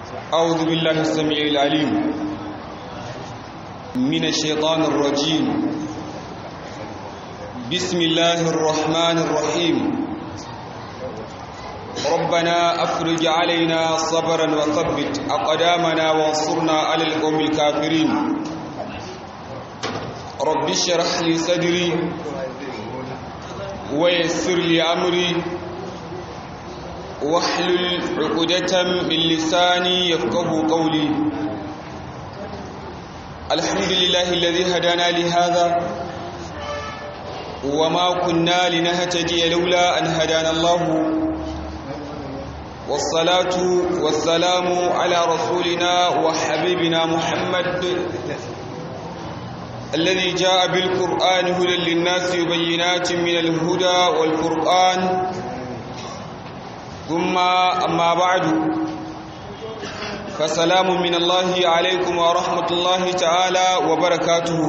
أعوذ بالله السميع العليم من الشيطان الرجيم بسم الله الرحمن الرحيم ربنا أفرج علينا صبرا وثبت أقدامنا وانصرنا على القوم الكافرين رب اشرح لي صدري ويسر لي أمري واحلل عقدة من لساني يفقه قولي الحمد لله الذي هدانا لهذا وما كنا لنهتدي لولا أن هدانا الله والصلاة والسلام على رسولنا وحبيبنا محمد الذي جاء بالقرآن هدى للناس وبينات من الهدى والفرقان ثم أما بعد فسلام من الله عليكم ورحمة الله تعالى وبركاته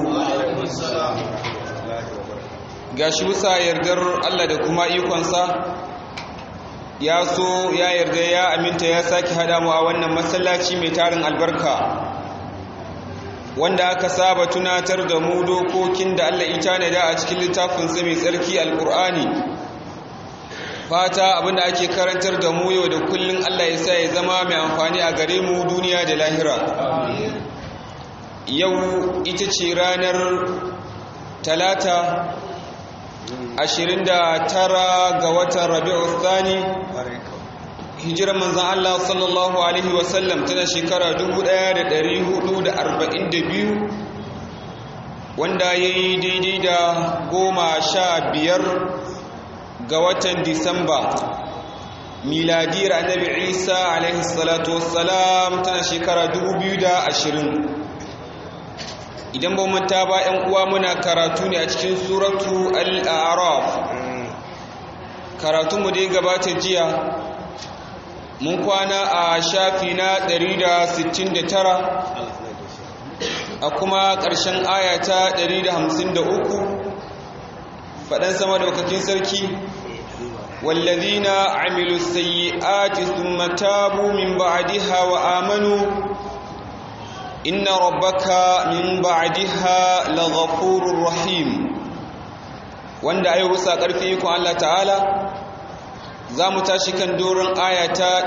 gashi bisa yardar Allah da kuma ikonsa ya so ya yarda ya aminta ya sake hada mu a wannan masallaci mai tarin albarka wanda aka saba tunatar da mu dokokin da Allah ita ne da a cikin littafinsa mai tsarki alkur'ani fata abinda ake karantar da mu yau da kullun Allah ya sa ya zama mai amfani a gare mu duniya da lahira yau ita ce ranar talata 29 ga watan rabi'u thani hijirar manzan Allah sallallahu alaihi wasallam tana shekara 1442 wanda ya yi daidai da goma sha biyar ga watan disamba miladiyar annabi isa alaihi salatu wassalam tana shekara 2020 idan ba manta ba yan uwa muna karatu ne a cikin suratu al-a'raf karatunmu da ya gabata jiya mun kwana a shafi na 169 a kuma ƙarshen ayata 153 faɗan sama daukakin sarki wallazina amilu sayyi'ati thumma tabu min ba'daha wa amanu inna rabbaka min ba'daha laghafurur rahim wanda ayi rusa karfi ko Allah ta'ala zamu tashi kan doron ayata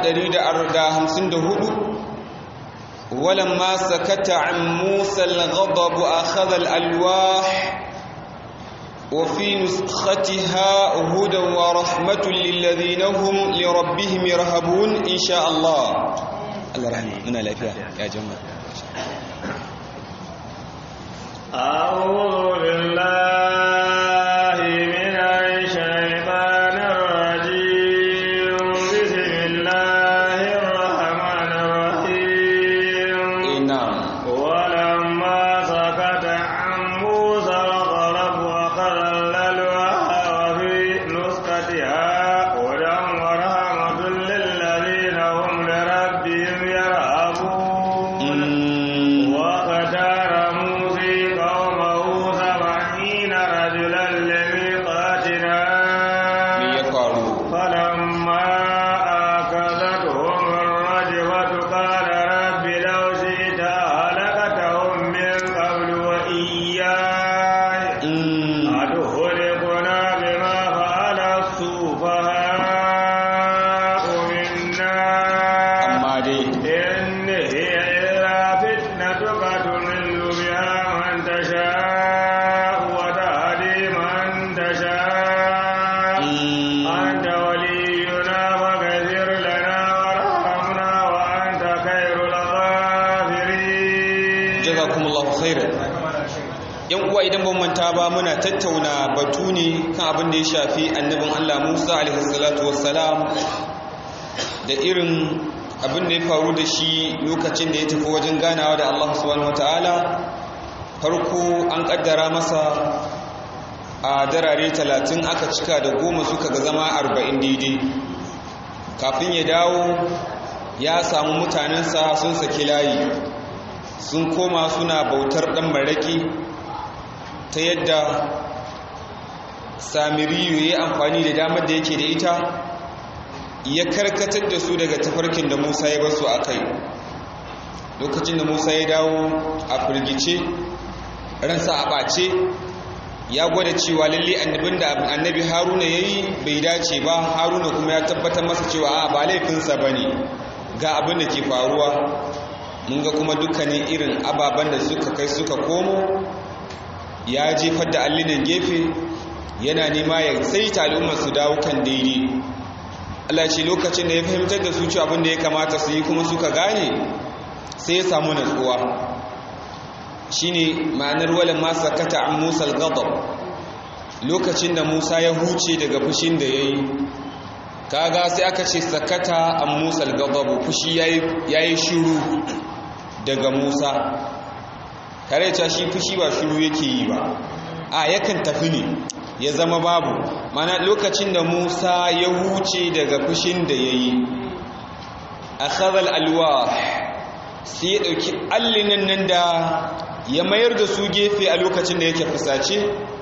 154 walamma sakata an musa al-ghadab akhadha al-alwah وفي نسختها هدى ورحمة للذين هم لربهم يرهبون إن شاء الله الله رحمه من لا يا جماعة أعوذ بالله من الشيطان الرجيم بسم الله الرحمن الرحيم نعم ولما سكت عن موسى الغضب وقال الألواح وفي نسختها هدى ورحمة للذين هم لربهم يرهبون واختار موسى قومه سبعين رجلا لميقاتنا يقالوا فلما آكلتهم الرجفة قال رب لو شئت أهلكتهم من قبل وإياي أتهلكنا بما فعل السفهاء منا amma dai إن هي إلا فتنتك تضل بها من تشاء وتهدي من تشاء أنت ولينا فاغفر لنا وارحمنا وأنت خير الغافرين jazakumullahu khairan yan uwa idan ban manta ba muna tattauna batu ne kan abin da ya shafi annabin Allah Musa alaihi salatu wassalam da irin abin da ya faru da shi lokacin da ya tafi wajen ganawa da Allah subhanahu wataala farko an kaddara masa a darare talatin aka cika da goma suka ga zama arba'in daidai kafin ya dawo ya samu mutanensa sun saki layi sun koma suna bautar ɗan maraƙi ta yadda samiriyu ya yi amfani da damar da yake da ita ya karkatar da su daga tafarkin da musa ya basu a kai lokacin da musa ya dawo a firgice ransa a ɓace ya gwada cewa lalle annabin da annabi haruna ya yi bai dace ba haruna kuma ya tabbatar masa cewa a ba laifinsa ba ne ga abin da ke faruwa mun ga kuma dukkanin irin ababen da suka kai suka komo ya jefar da allinan gefe yana nema ya saita al'ummar su dawo kan daidai Allah ce lokacin da ya fahimtar da su cewa abin da ya kamata su yi kuma suka gane sai ya samu natsuwa shine ma'anar wala ma sakata an Musa al-ghadab lokacin da Musa ya huce daga fushin da yayi kaga sai aka ce sakata an Musa al-ghadab fushi yayi yayi shiru daga Musa tare da shi fushi ba shiru yake yi ba a yakan tafi ne ya zama babu mana lokacin da Musa ya huce daga fushin da yayi akhadha al-alwah sai ya ɗauki allinan nan da ya mayar da su gefe a lokacin da yake fusace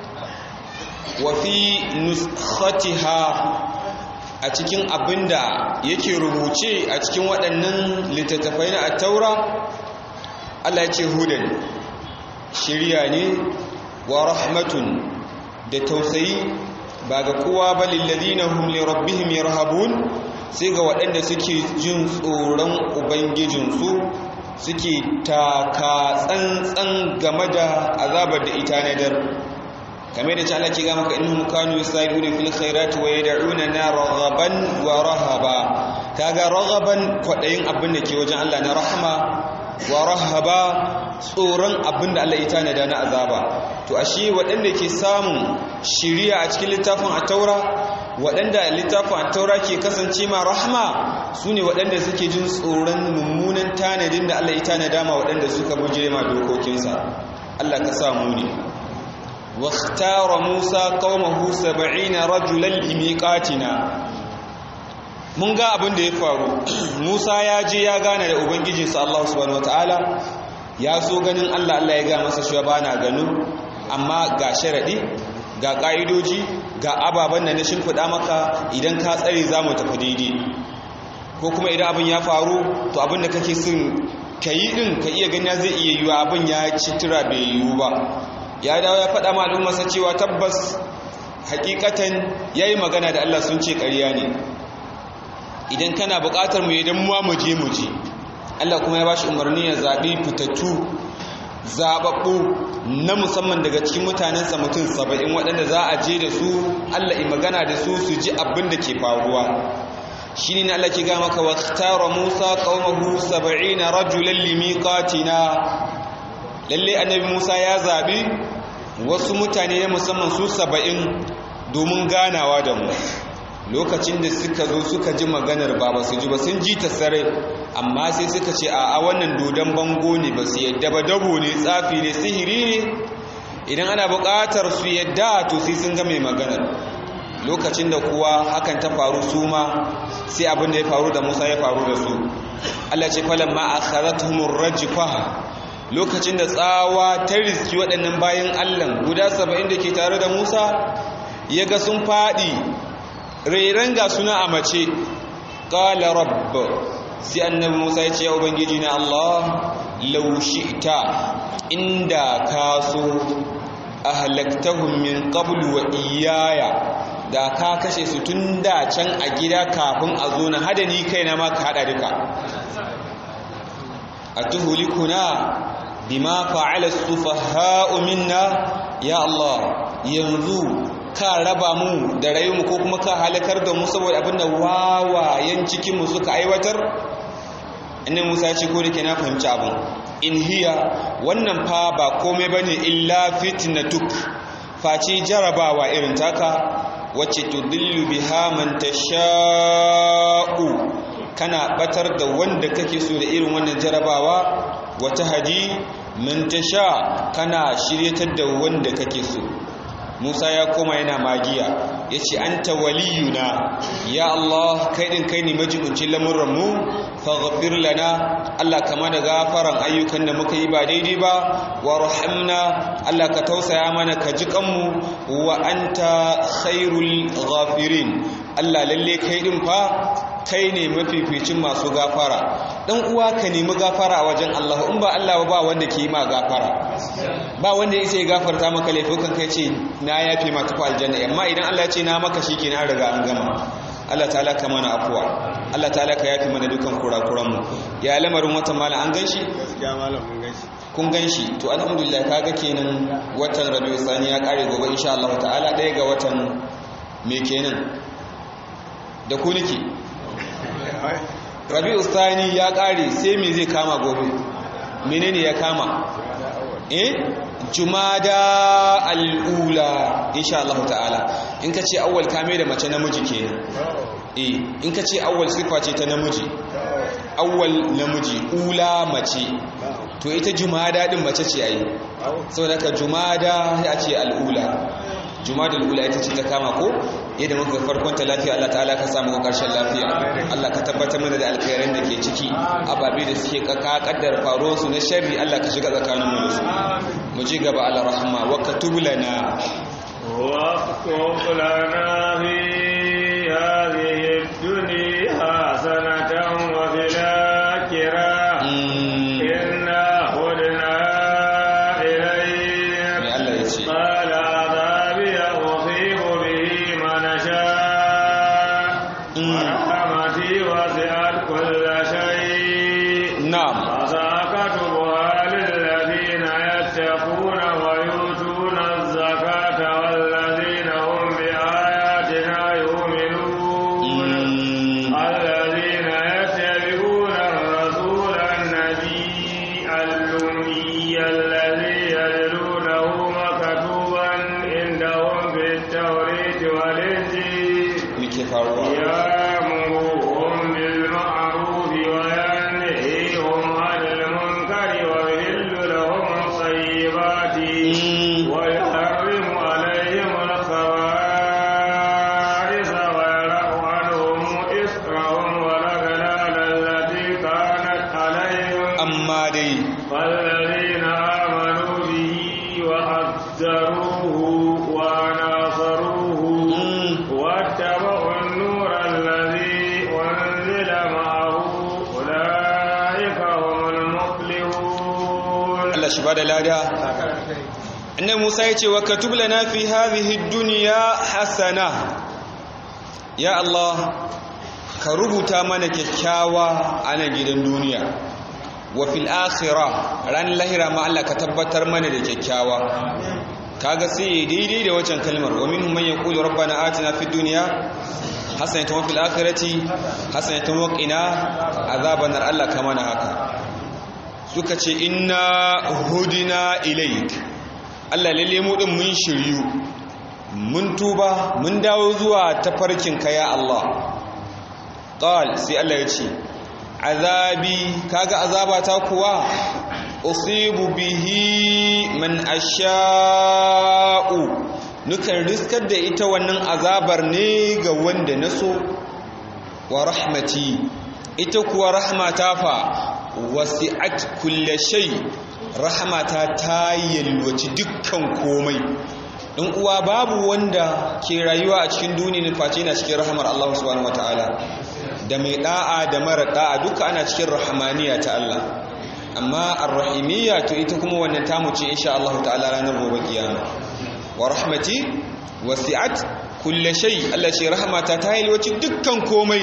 wa fi nuskhatiha a cikin abinda yake rubuce a cikin waɗannan littattafai na attaura Allah ya ce hudan shirya ne wa rahmatun da tausayi ba ga kowa ba lillazina hum li rabbihim yarhabun sai ga waɗanda suke jin tsoron ubangijinsu suke taka tsantsan game da azabar da ita na dar kamar da Allah ke ga maka innahum kanu yusari'una fil khairati wa yad'una na raghaban wa rahaba kaga raghaban kwadayin abin da ke wajen Allah na rahama wa rahaba tsoron abin da Allah ya tanada na azaba to ashe waɗanda ke samun shiriya a cikin littafin at-taura waɗanda littafin at-taura ke kasance ma rahma sune waɗanda suke jin tsoron mummunan tanadin da Allah ya tanada ma waɗanda suka bujire ma dokokinsa Allah ka samu ne واختار موسى قومه سبعين رجلا لميقاتنا mun ga abin da ya faru Musa ya je ya gane da ubangijinsa Allah subhanahu wataala ya so ganin Allah Allah ya ga masa shi ba na gano amma ga sharadi ga ka'idoji ga ababen da na shimfiɗa maka idan ka tsare za mu tafi daidai ko kuma idan abin ya faru to abin da kake son ka yi ɗin ka iya gani zai iya yiwu abin ya ci tura bai yiwu ba ya dawo ya faɗa ma al'ummarsa cewa tabbas hakikatan ya yi magana da Allah sun ce ƙarya ne idan kana buƙatar mu idan muwa mu je mu je Allah kuma ya ba shi umarni ya zaɓi fitattu zaɓaɓɓu na musamman daga cikin mutanensa mutum saba'in waɗanda za a je da su Allah yi magana da su su ji abin da ke faruwa shi ne Allah ke ga maka wa tara Musa qaumahu 70 rajulan limiqatina lalle annabi Musa ya zabi wasu mutane na musamman su 70 domin ganawa da mu lokacin da suka zo suka ji maganar ba ba su ji ba sun ji ta sarai amma sai suka ce a wannan dodon bango ne ba su yadda ba dabo ne tsafi ne sihiri ne idan ana buƙatar su yadda to sai sun ga mai maganar lokacin da kuwa hakan ta faru su ma sai abin da ya faru da Musa ya faru da su Allah ce falan ma akhadathumur rajfa lokacin da tsawa ta riski waɗannan bayan Allah guda 70 da ke tare da Musa yaga sun fadi rairan ga suna a mace qala rabb sai annabi Musa ya ce ya ubangiji na Allah law shi'ta inda ka so ahlaktahum min qablu wa iyaya da ka kashe su tun da can a gida kafin a zo na hada ni kaina ma ka hada duka atuhulikuna bima fa'ala sufaha'u minna ya Allah yanzu ka raba mu da rayuwar ko kuma ka halakar da mu saboda abinda wawayen cikin mu suka aiwatar annabi Musa ya ce ko da ke na fahimci abin in hiya wannan fa ba komai bane illa fitnatuk face jarabawa irin taka wacce tudillu biha man tasha'u kana batar da wanda kake so da irin wannan jarabawa wata hadi man tasha kana shiryatar da wanda kake so Musa ya koma yana magiya yace anta waliyuna ya Allah kai din kai ne majibincin lamuran mu faghfir lana Allah kama da gafaran ayyukan da muka yi ba daidai ba warhamna Allah ka tausaya mana ka ji kanmu wa anta khairul ghafirin Allah lalle kai din fa kai ne mafificin masu gafara dan uwa ka nemi gafara a wajen Allah in ba Allah ba wanda ke yi ma gafara ba wanda ya sai gafarta maka laifukan kai ce na yafe ma tafi aljanna amma idan Allah ya ce na maka shi na riga an gama Allah ta'ala ka mana afuwa Allah ta'ala ka yafe mana dukan kurakuran mu ya lamarin watan malam an ganshi gaskiya malam mun ganshi kun ganshi to alhamdulillah kaga kenan watan Rabiul Sani ya kare gobe insha Allah ta'ala ɗaya ga watan me kenan da ku nake Rabiul Sani ya kare sai me zai kama gobe menene ya kama eh jumada al'ula insha Allah ta'ala in ka ce awwal kame da mace namiji kenan eh in ka ce awwal sifa ce ta namiji awwal namiji ula mace to ita jumada din mace ce ai saboda ka jumada ya ce al'ula jumada al'ula ita ce ta kama ko yadda muka farkon ta lafiya Allah ta'ala ka samu karshen lafiya Allah ka tabbatar mana da alkhairan da ke ciki ababe da suke kaka kaddar faruwar su na sharri Allah ka shiga tsakanin mu da su mu ji gaba ala rahma wa katub lana واكتب لنا في هذه الدنيا حسنة وفي الآخرة إنا هدنا إليك mai Allah ya ce قال عذابي أصيب به من شاء ورحمتي وسعت كل شيء na'am فسأكتبها للذين يتقون ويؤتون الزكاة والذين هم بآياتنا يؤمنون Mm. الذين يتبعون الرسول النبي الأمي الذي يجدونه مكتوبا عندهم في التوريت والإنجيل muke faruwa يأمرهم بالمعروف وينهيهم عن المنكر ويحل لهم الطيبات Mm. ويحرم عليهم الخبائث ويرى عنهم إسرهم والأغلال التي كانت عليهم amma dai فالذين آمنوا به وعزروه وناصروه Mm. واتبعوا النور الذي أنزل معه أولئك هم المفلحون Allah shi bada lada annabi Musa ya ce wa katub lana fi hadhihi dunya hasana ya Allah ka rubuta mana kyakkyawa a nan gidan duniya wa fil akhirah ran lahira ma Allah ka tabbatar mana da kyakkyawa kaga sai daidai da wancan kalmar wa minhum man yaqulu rabbana atina fid dunya hasanatan wa fil akhirati hasanatan wa qina azaban nar Allah ka mana haka suka ce inna hudina ilaik Allah lalle mu din mun shiryu mun tuba mun dawo zuwa tafarkin ka ya Allah qal sai Allah ya ce azabi kaga azabata kuwa usibu bihi man asha'u nukan riskar da ita wannan azabar ne ga wanda naso wa rahmati ita kuwa rahmata fa wasi'at kulle shay rahmata ta yalwaci dukkan komai in uwa babu wanda ke rayuwa a cikin duniyar face na cikin rahmar Allah subhanahu wataala da mai da'a da mara da'a duka ana cikin rahmaniya ta Allah amma arrahimiyya to ita kuma wannan tamu ce insha Allah ta'ala ranar gobe kiyama wa rahmati wasi'at kulle shay Allah ce rahmata ta yalwaci dukkan komai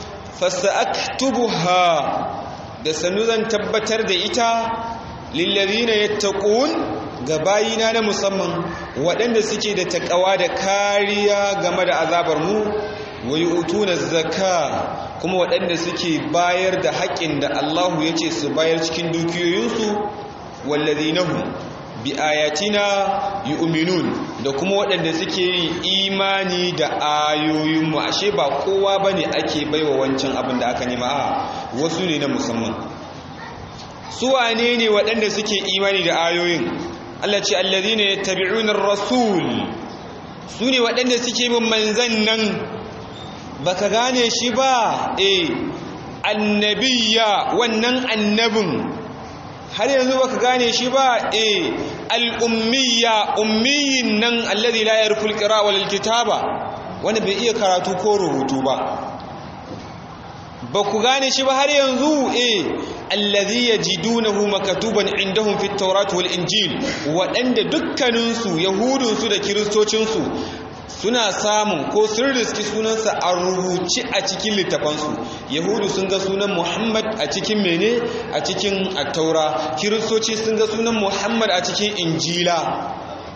fasaktubuha da sanu zan tabbatar da ita lillazina yattaqun ga bayina na musamman waɗanda suke da takawa da kariya game da azabar mu wa yu'tuna zakka kuma waɗanda suke bayar da haƙƙin da Allahu ya ce su bayar cikin dukiyoyinsu wallazina hum bi ayatina yu'minun da kuma waɗanda suke yin imani da ayoyinmu ashe ba kowa bane ake baiwa wancan abin da aka nema a wasu ne na musamman su wane ne waɗanda suke imani da ayoyin Allah ce allazina yattabi'una ar-rasul su ne waɗanda suke bin manzan nan baka gane shi ba eh annabiya wannan annabin har yanzu baka gane shi ba eh al-ummiya ummiyin nan alladhi la yarful qira wal kitaba wanda bai iya karatu ko rubutu ba ba ku gane shi ba har yanzu eh allazi yajidunahu makatuban indahum fit tawrat wal injil waɗanda dukkaninsu yahudunsu da kiristocinsu suna samun ko sun riski sunansa a rubuci a cikin littafansu yahudu sun ga sunan muhammad a cikin mene a cikin attaura kiristoci sun ga sunan muhammad a cikin injila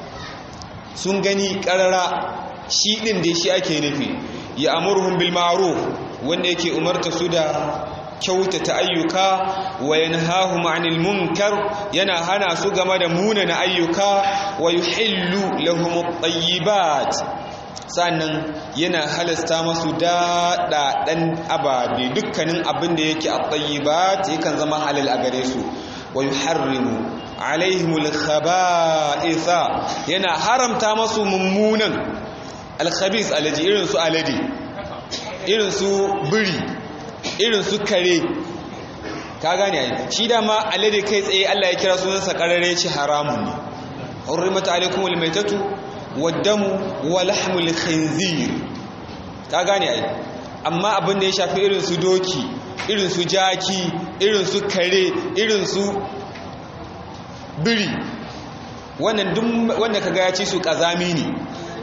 sun gani karara shi ɗin da shi ake nufi ya amurhum bil ma'ruf wanda yake umarta su da kyautata ayyuka wa yanhahum 'anil munkar yana hana su game da munana ayyuka wa yuhillu lahum at-tayyibat sannan yana halasta masu daɗaɗen ababe dukkanin abin da yake at-tayyibat yakan zama halal a gare su wa yuharrimu alaihimul khaba'itha yana haramta masu mummunan al-khabith alaji irin su alade irin su biri irin su kare ka gane ai shi dama alade kai tsaye Allah ya kira sunansa karare ci haramun ne hurrimat alaikumul maitatu waddamu wa lahmul khinzir ka gane ai amma abin da ya shafi irin su doki irin su jaki irin su kare irin su biri wannan duk wanda kaga ya ci su kazami ne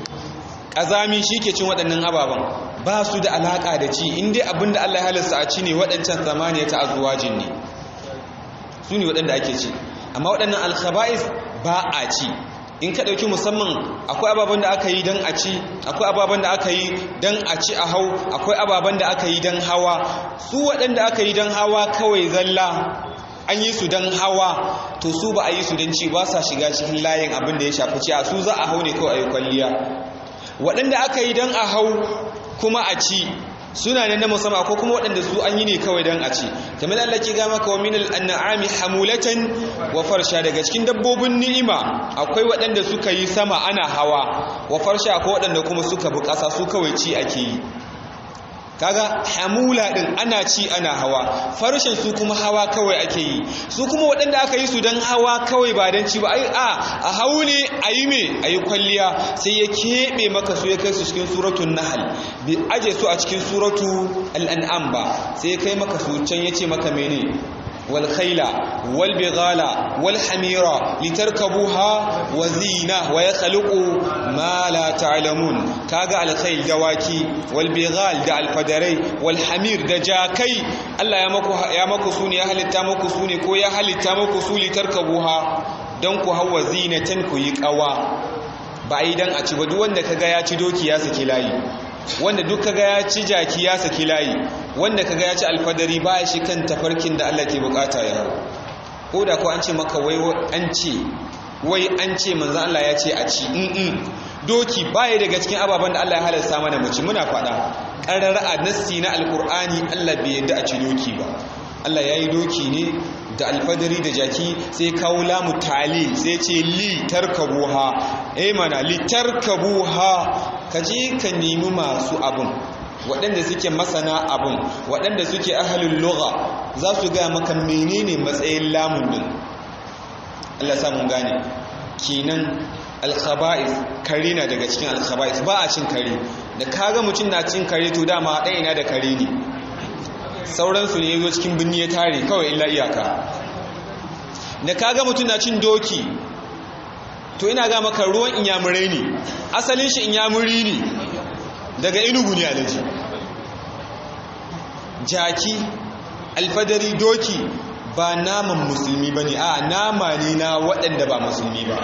kazami shike cin waɗannan ababan ba su da alaka da ci inda abin da Allah ya halasta a ci ne waɗancan zamaniya ta azwajin ne su ne waɗanda ake ci amma waɗannan alkhaba'is ba a ci in ka ɗauki musamman akwai ababen da aka yi don a ci akwai ababen da aka yi don a ci a hau akwai ababen da aka yi don hawa su waɗanda aka yi don hawa kawai zalla an yi su don hawa to su ba a yi su don ci ba sa shiga cikin layin abin da ya shafi ci a su za a hau ne kawai a yi kwalliya waɗanda aka yi don a hau kuma a ci suna nan na musamman ko kuma waɗanda su an yi ne kawai don a ci kamar Allah ke gama ka wa minal an'ami hamulatan wa farsha daga cikin dabbobin ni'ima akwai waɗanda suka yi sama ana hawa wa farsha akwai waɗanda kuma suka bi ƙasa su kawai ci ake yi kaga hamula din ana ci ana hawa farshen su kuma hawa kawai ake yi su kuma waɗanda aka yi su don hawa kawai ba don ci ba ai a a hau ne a yi me a yi kwalliya sai ya keɓe maka su ya kai su cikin suratun nahal bi aje su a cikin suratu al'an'am ba sai ya kai maka su can ya ce maka mene والخيل والبغال والحمير لتركبوها وزينة ويخلق ما لا تعلمون كاغا الخيل دواكي والبغال دا الفدري والحمير دا جاكي الله يمكو يمكو سوني يا هل تامكو سوني كو يا هل تامكو سوني تركبوها دنكو هو زينة كو يقوا بعيدا أتي ودو wanda kaga ya ci doki ya saki layi wanda duk kaga ya ci jaki ya saki layi wanda kaga ya ci alfadari ba shi kan tafarkin da Allah ke bukata ya hau ko da ko an ce maka wai an ce wai an ce manzo Allah ya ce a ci in doki baya daga cikin ababen da Allah ya halarta mana mu ci muna faɗa ƙarar a nassi na alkur'ani Allah bai yadda a ci doki ba Allah ya yi doki ne da alfadari da jaki sai kawo lamu tali sai ce li tarkabuha eh mana li tarkabuha ka je ka nemi masu abin waɗanda suke masana abin waɗanda suke ahalin lugha za su gaya maka menene matsayin lamun din Allah sa mun gane kenan alkhaba'is kare na daga cikin alkhaba'is ba a cin kare da kaga mutum na cin kare to dama ɗaya na da kare ne sauransu ne ya zo cikin birni ya tare kawai illa iyaka da kaga mutum na cin doki to ina ga maka ruwan inyamurai ne asalin shi inyamuri ne daga inugu ne alaji jaki alfadari doki ba naman musulmi ba ne a nama ne na waɗanda ba musulmi ba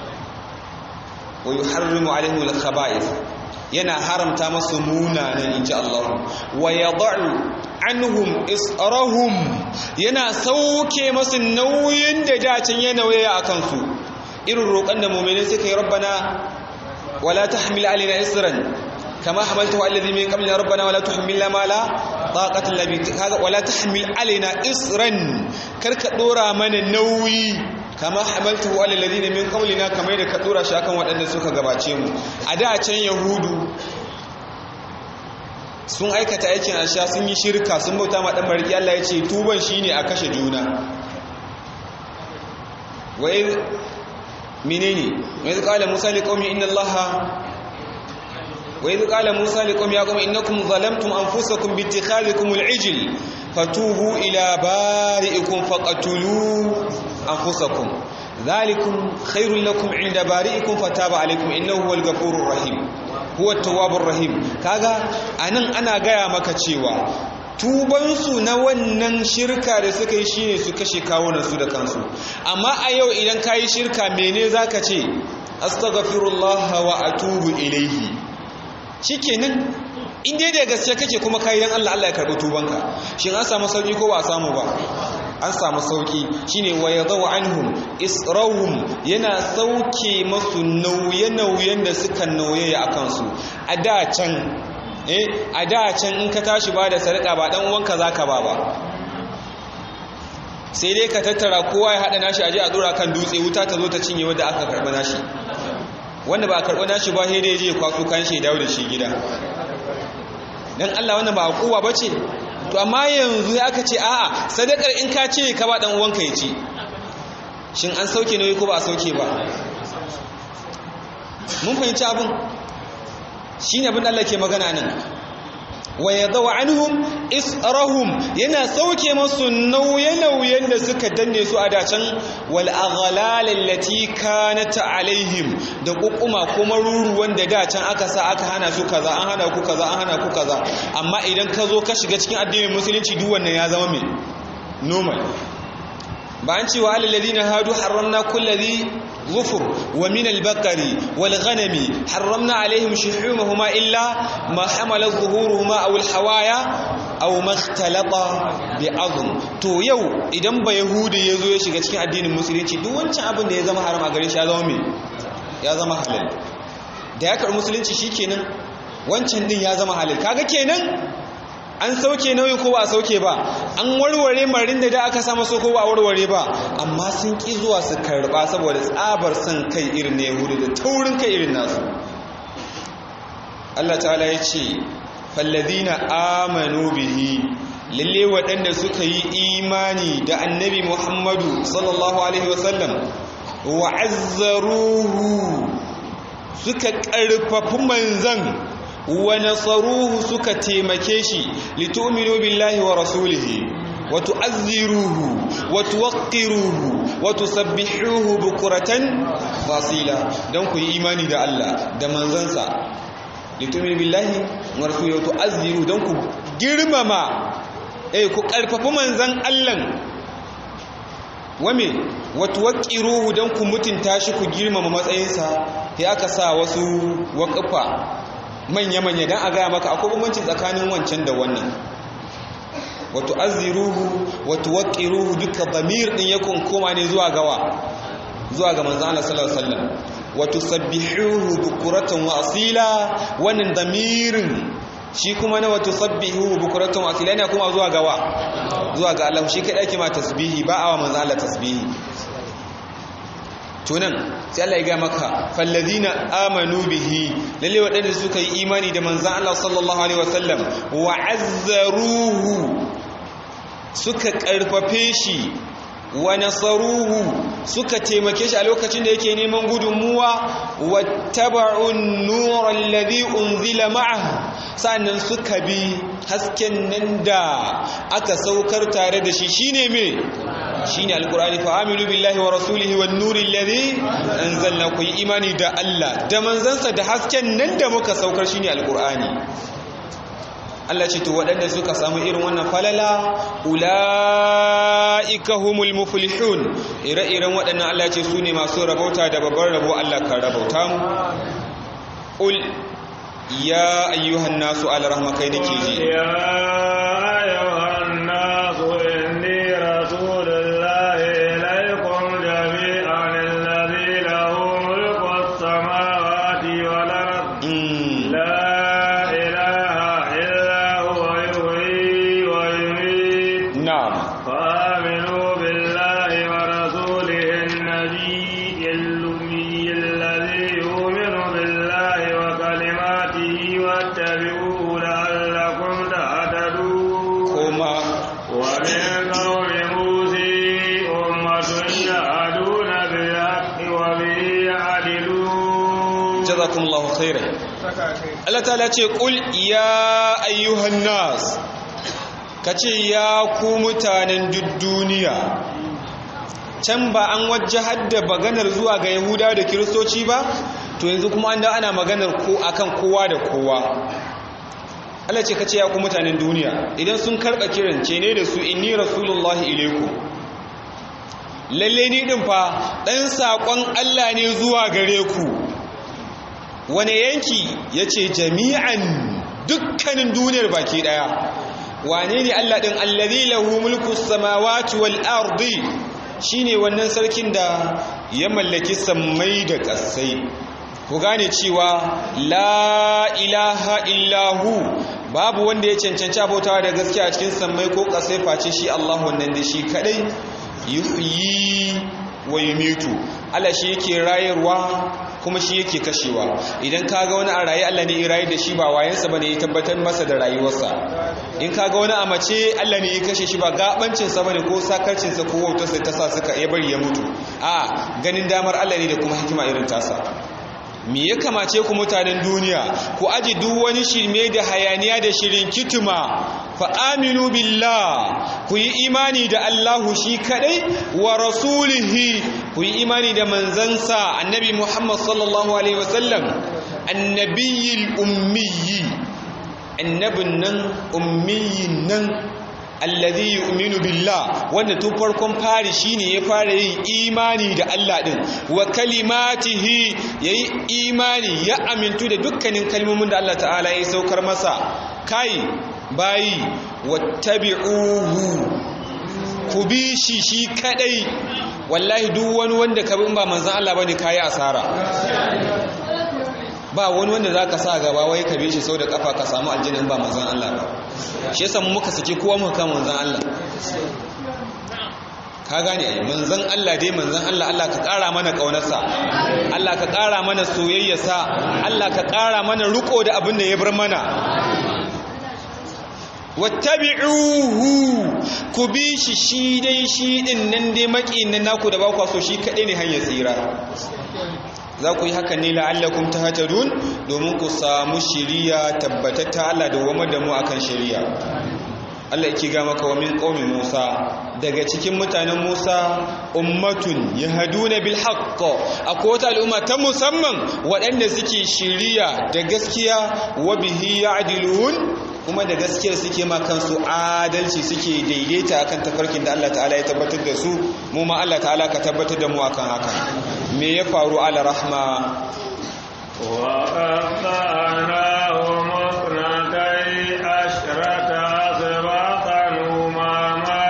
wa yi harrimu alaihu al-khaba'is yana haramta masu munanan inji Allah wa yad'u anhum israhum yana sauke masu nauyin da dacin ya nauya a kansu irin roƙon da mu'mini suka yi rabbana wala tahmil alaina isran kama hamaltahu alladhi min qablina rabbana wala tuhmilna ma la taqata lana kaga wala tahmil alaina isran karka dora mana nauyi kama hamaltahu ala alladhina min qablina kamar da ka dora shi akan waɗanda suka gabace mu a da can yahudu sun aikata aikin asha sun yi shirka sun bauta ma dan barki Allah ya ce tuban shine a kashe juna wai menene wai qala musa liqaumi inna allaha wa idh qala musa liqawmi ya qawmi innakum zalamtum anfusakum bi ittikhadhikum al-ijl fatubu ila bari'ikum faqatulu anfusakum dhalikum khairul lakum 'inda bari'ikum fataba alaykum innahu huwal ghafurur rahim huwa at-tawwabur rahim kaga anan ana gaya maka cewa tubansu na wannan shirka da suka yi shine su kashe kawunansu da kansu amma a yau idan ka yi shirka mene za ka ce astaghfirullah wa atubu ilaihi shikenan in dai da gaske kake kuma kai dan Allah Allah ya karbi tubanka shin an samu sauki ko ba a samu ba an samu sauki shine wa yadaw anhum israhum yana sauke masu nauye-nauyen da suka nauye a kansu a da can eh a da can in ka tashi ba da sadaka ba dan uwanka zaka ba ba sai dai ka tattara kowa ya hada nashi aje a dora kan dutse wuta ta zo ta cinye wanda aka karba nashi wanda ba a karba nashi ba sai dai je kwaso kan shi dawo da shi gida dan Allah wannan ba kowa bace to amma yanzu aka ce a'a sadakar in ka ce ka ba dan uwanka ya ci shin an sauke nauyi ko ba a sauke ba mun fahimci abin shine abin da Allah ke magana nan wa yadaw anhum israhum yana sauke masu nauye-nauyen da suka danne su a dacan wal aghlal allati kanat alaihim da kukuma kuma ruruwan da dacan aka sa aka hana su kaza an hana ku kaza an hana ku kaza amma idan ka zo ka shiga cikin addinin musulunci duk wannan ya zama mai normal ba an cewa alladhina hadu harramna kulli ظفر ومن البقر والغنم حرمنا عليهم شحومهما إلا ما حمل ظهورهما أو الحوايا أو ما اختلط بعظم to yau idan ba yahudi ya zo ya shiga cikin addinin musulunci duk wancan abin da ya zama haram a gare shi ya zama me ya zama halal da ya karɓi musulunci shikenan wancan din ya zama halal kaga kenan an sauke nauyi ko ba a sauke ba an warware marin da da aka samu so ko ba a warware ba amma sun ki zuwa su karba saboda tsabar son kai irin na yahudu da taurin kai irin nasu Allah ta'ala ya ce falladina amanu bihi lalle waɗanda suka yi imani da annabi muhammadu sallallahu alaihi wasallam wa azzaruhu suka ƙarfafi manzan wa nasaruhu suka taimake shi litu'minu billahi wa rasulihi wa tu'azziruhu wa tuwaqqiruhu wa tusabbihuhu bukratan wasila dan ku yi imani da Allah da manzansa litu'minu billahi wa rasulihi wa tu'azziru dan ku girmama eh ku karfafi manzan Allah wame wa tuwaqqiruhu dan ku mutunta shi ku girmama matsayinsa sai aka sa wasu waqafa manya-manya don a gaya maka akwai bambanci tsakanin wancan da wannan wato azziruhu wato waqiruhu duka damir din yakun koma ne zuwa gawa zuwa ga manzon Allah sallallahu alaihi wasallam wato sabbihuhu bukuratan wa asila wannan damirin shi kuma na wato sabbihuhu bukuratan wa asila ne kuma zuwa gawa zuwa ga Allah shi kadai ake ma tasbihi ba awa manzon Allah tasbihi tunan sai Allah ya ga maka fallazina amanu bihi lalle waɗanda suka yi imani da manzon Allah sallallahu alaihi wasallam wa azzaruhu suka karfafe shi wa nasaruhu suka taimake shi a lokacin da yake neman gudunmuwa wattaba'un nur alladhi unzila ma'ahu sannan suka bi hasken nan da aka saukar tare da shi shine me shine alqur'ani fa aminu billahi wa rasulihi wan nuril ladhi anzalna ku yi imani da Allah da manzansa da hasken nan da muka saukar shine alqur'ani Allah ce to waɗanda suka samu irin wannan falala ula'ika humul muflihun ire-iren waɗannan Allah ce su ne masu rabauta da babbar rabo Allah kan rabauta mu ƙul ya ayyuhan nasu ala rahmakai nake ji ya ayyuhan nasu inni rasulullahi ilaikum jami'an alladhi lahu mulku as-samawati wal ardi la ilaha illa huwa yuhyi wa yumiit na'am فآمنوا بالله ورسوله النبي الأمي الذي يؤمن بالله وكلماته واتبعوه لعلكم تهتدون kuma ومن قوم موسى أمة يهدون بالحق وبه يعدلون jazakumullahu khairan Allah ta ce ƙul ya ayyuhan nas ka ce ya ku mutanen duk duniya can ba an wajahar da maganar zuwa ga yahuda da kiristoci ba to yanzu kuma an da ana maganar ko akan kowa da kowa Allah ce ka ce ya ku mutanen duniya idan sun karɓa kiran ce ne da su inni rasulullahi ilaikum lalle ni din fa ɗan saƙon Allah ne zuwa gare ku wane yanki ya ce jami'an dukkanin duniyar baki ɗaya wane ne Allah ɗin allazi lahu mulku samawati wal ardi shine wannan sarkin da ya mallaki sammai da ƙasai ku gane cewa la ilaha illahu babu wanda ya cancanci abautawa da gaskiya a cikin sammai ko ƙasai face shi Allah wannan da shi kadai yuhyi wa yumitu Allah shi yake rayarwa kuma shi yake kashewa idan kaga wani a raye Allah ne ya rayu da shi ba wayansa bane ya tabbatar masa da rayuwarsa in kaga wani a mace Allah ne ya kashe shi ba gabancin sa bane ko sakarcin sa ko wautarsa ta sa suka ya bari ya mutu a ganin damar Allah ne da kuma hikima irin tasa me ya kamace ku mutanen duniya ku aji duk wani shirme da hayaniya da shirin kituma fa aminu billah ku yi imani da Allahu shi kadai wa rasulihi ku yi imani da manzansa annabi Muhammad sallallahu alaihi wasallam annabiyil ummiyi annabin nan ummiyin nan alladhi yu'minu billah wanda tun farkon fari shine ya fara yin imani da Allah din wa kalimatihi yayi imani ya amintu da dukkanin kalmomin da Allah ta'ala ya saukar masa kai bayi wattabi'uhu ku bi shi shi kadai wallahi duk wani wanda ka bi in ba manzon Allah bane kai asara ba wani wanda za ka sa gaba wai ka bi shi sau da kafa ka samu aljinin ba manzan Allah ba shi yasa muka saki kowa muka kan manzan Allah ka gane ai manzan Allah dai manzan Allah Allah ka ƙara mana ƙaunarsa Allah ka ƙara mana soyayyarsa Allah ka ƙara mana riko da abin da ya bar mana wattabi'uhu ku bi shi shi dai shi din nan dai maƙin nan naku da ba ku so shi kaɗai ne hanyar tsira za ku yi haka ne la'allakum tahtadun domin ku samu shiriya tabbatatta Allah da wama da mu akan shiriya Allah yake ga maka wa min qaumi Musa daga cikin mutanen Musa ummatun yahduna bil haqq akwai wata al'umma ta musamman waɗanda suke shiriya da gaskiya wa bihi ya'dilun kuma da gaskiyar suke ma kansu adalci suke daidaita akan tafarkin da Allah ta'ala ya tabbatar da su mu ma Allah ta'ala ka tabbatar da mu akan haka me ya faru ala rahma wa qatanahum musnatai ashrata asbaqan umama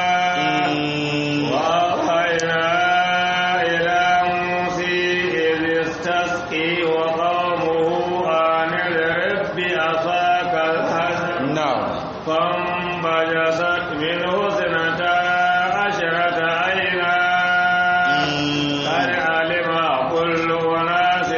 wa hayna ila musi idh istasqi wa qawmuhu an rabbi asaka al-hazm na'am فانبجست منه اثنتا عشرة عينا قد علم كل أناس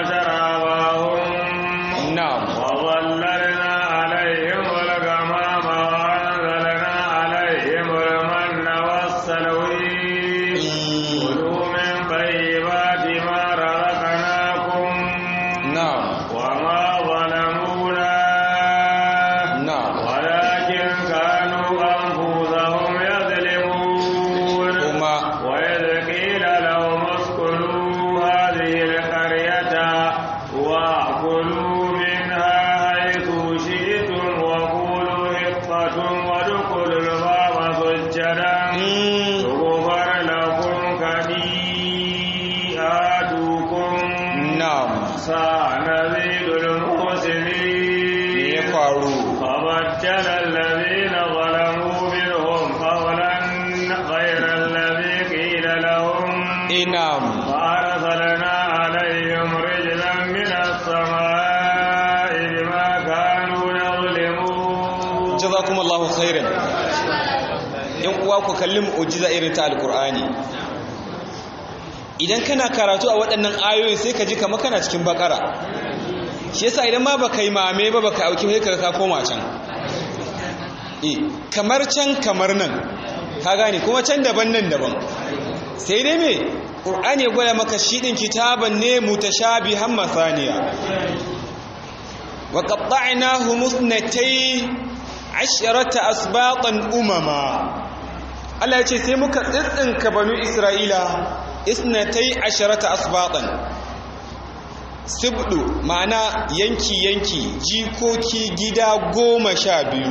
مشربهم na'am وظللنا عليهم الغمام وأنزلنا عليهم المن والسلوي كلوا من طيبات ما رزقناكم na'am وما ظلمونا na'am ولكن كانوا أنفسهم يظلمون kuma وإذ قيل لهم اسكنوا هذه القرية وكلوا منها حيث شئتم وقولوا حطة وادخلوا الباب سجدا mm, يغفر لكم خطيئاتكم na'am سنزيد me المحسنين ya faru فبدل الذين ظلموا منهم قولا غير الذي قيل لهم inam فأرسلنا عليهم رجلا من السماء بما كانوا يظلمون jazakumullahu khairan yan uwa ku kalli mu'jiza irin ta alqur'ani idan kana karatu a waɗannan ayoyi sai ka ji kamar kana cikin bakara shi yasa idan ma baka yi mame ba baka auki sai ka ka koma can eh kamar can kamar nan ka gane kuma can daban nan daban sai dai me qur'ani ya gwada maka shi din kitaban ne mutashabihan masaniya wa qatta'nahum ithnatay asharata asbaqan umama Allah ya ce sai muka tsitsinka banu Isra'ila isnatai asharata asbaqan sibdu ma'ana yanki-yanki jikoki gida goma sha biyu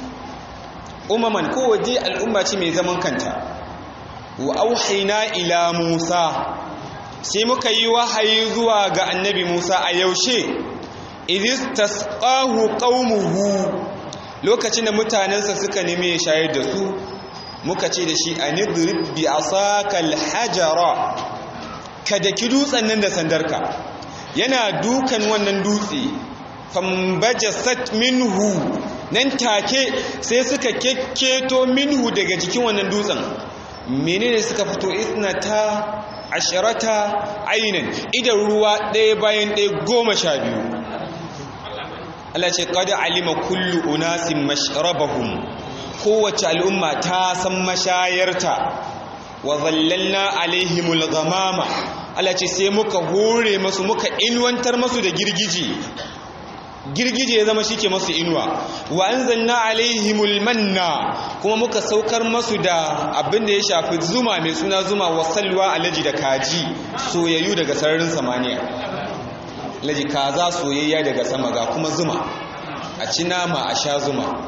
umaman kowace al'umma ce mai zaman kanta wa auhaina ila musa sai muka yi wahayi zuwa ga annabi musa a yaushe idis tasqahu qaumuhu lokacin da mutanensa suka nemi ya shayar da su muka ce da shi anidrib bi asakal hajara kada ki dutsen nan da sandarka yana dukan wannan dutse fambajasat minhu nan take sai suka kekketo minhu daga jikin wannan dutsen menene suka fito isnata asharata ainin idan ruwa ɗaya bayan ɗaya goma sha biyu Allah ce qad alima kullu unasin mashrabahum kowace al'umma ta san mashayarta wa zallalna alaihimul ghamama Allah ce sai muka hore masu muka inwantar masu da girgije girgije ya zama shike masu inuwa wa anzalna alaihimul manna kuma muka saukar masu da abin da ya shafi zuma mai suna zuma wa salwa alaji da kaji soyayyu daga sararin samaniya laji kaza soyayya daga sama ga kuma zuma a ci nama a sha zuma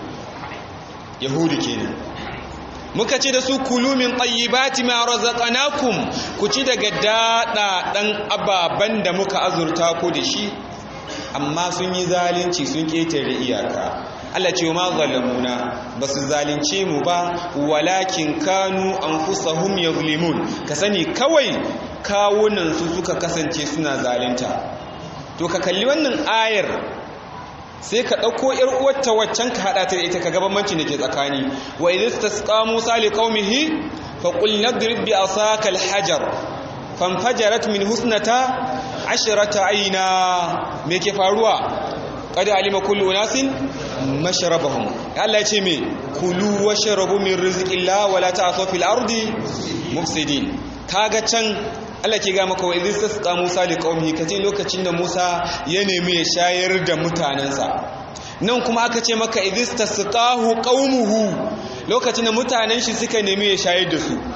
yahudi kenan muka ce da su kulu min tayyibati ma razaqnakum ku ci daga dada dan ababan da muka azurta ku da shi amma sun yi zalunci sun ketare iyaka Allah ce ma zalamuna basu zalunce mu ba walakin kanu anfusahum yuzlimun ka sani kawai kawunan su suka kasance suna zalunta to ka kalli wannan ayar sai ka ɗauko ‘yar uwarta waccan ka haɗa ta da ita ka gabanci da ke tsakani wa idis ta suka musa li ƙaumihi fa ƙul nadrib bi asaka alhajar fanfajarat min husnata ashirata aina me ke faruwa kada alima kullu unasin mashrabahum Allah ya ce me kulu washrabu min rizqillah wala ta'thaw fil ardi mufsidin kaga can Allah ke ga maka wa idis tasqa Musa li qaumihi kace lokacin da Musa ya nemi ya shayar da mutanansa nan kuma aka ce maka idis tasqahu qaumuhu lokacin da mutanen shi suka nemi ya shayar da su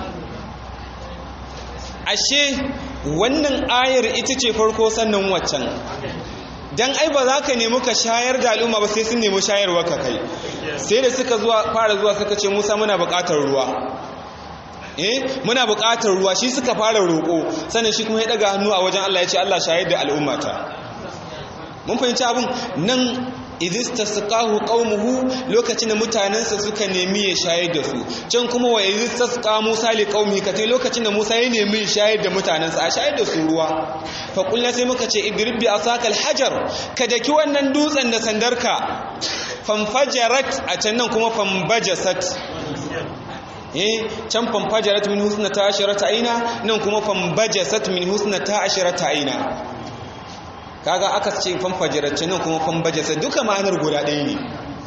ashe wannan ayar ita ce farko sannan waccan dan ai ba za ka nemi ka shayar da al'umma ba sai sun nemi shayarwa ka kai sai da suka zuwa fara zuwa suka ce Musa muna buƙatar ruwa eh muna buƙatar ruwa shi suka fara roƙo sannan shi kuma ya daga hannu a wajen Allah ya ce Allah shayar da al'ummata mun fahimci abin nan idis tasqahu qaumuhu lokacin da mutanensa suka nemi ya shayar da su can kuma wa idis tasqa Musa li qaumihi kace lokacin da Musa ya nemi ya shayar da mutanensa a shayar da su ruwa fa kullu sai muka ce idrib bi asakal hajar ka daki wannan dutsen da sandarka fanfajarat a can nan kuma fanbajasat eh can fanfajarat min husnata asharata aina nan kuma fanbajasat min husnata asharata aina kaga aka ce fanfajarat nan kuma fanbajasat duka ma'anar guda ɗaya ne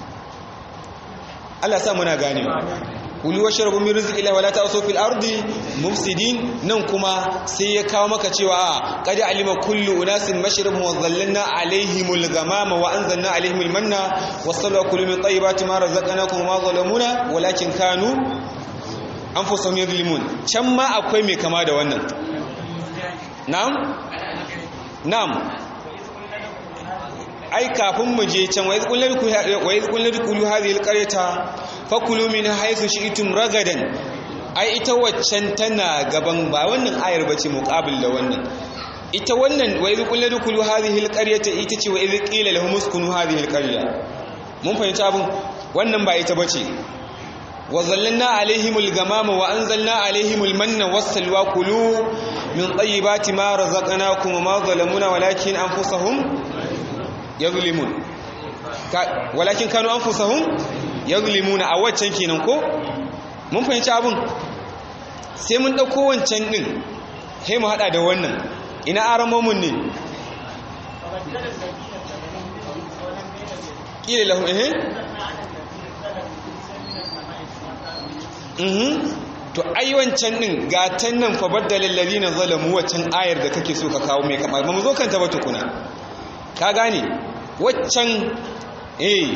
Allah sa muna gane kulu washrabu min rizqillahi wala ta'usu fil ardi mufsidin nan kuma sai ya kawo maka cewa qad alima kullu unasin mashrabun wa zallalna alaihimul ghamama wa anzalna alaihimul manna wasallu kulu min tayyibati ma razaqnakum ma zalamuna walakin kanu anfusahum yadhlimun can ma akwai mai kama da wannan na'am na'am ai kafin mu je can wa iz qulna dukulu hadhihi alqaryata fakulu min haythu shi'tum ragadan ai ita waccan tana gaban ba wannan ayar bace muqabil da wannan ita wannan wa iz qulna dukulu hadhihi alqaryata ita ce wa iz qila lahum uskunu hadhihi alqarya mun fahimci abin wannan ba ita bace wa zallalna alaihimul gamama wa anzalna alaihimul manna wassalwa kulu min tayyibati ma razaqnakum ma zalamuna walakin anfusahum yadhlimun walakin kanu anfusahum yadhlimuna a waccan kenan ko mun fahimci abun sai mun dauko wancan din sai mu hada da wannan ina aramomun ne kila lahum eh mhm to ai wancan din gatan nan fa baddalal ladina zalamu wancan ayar da kake so ka kawo mai kamar ba mu zo kanta ba tukuna ka gane waccan eh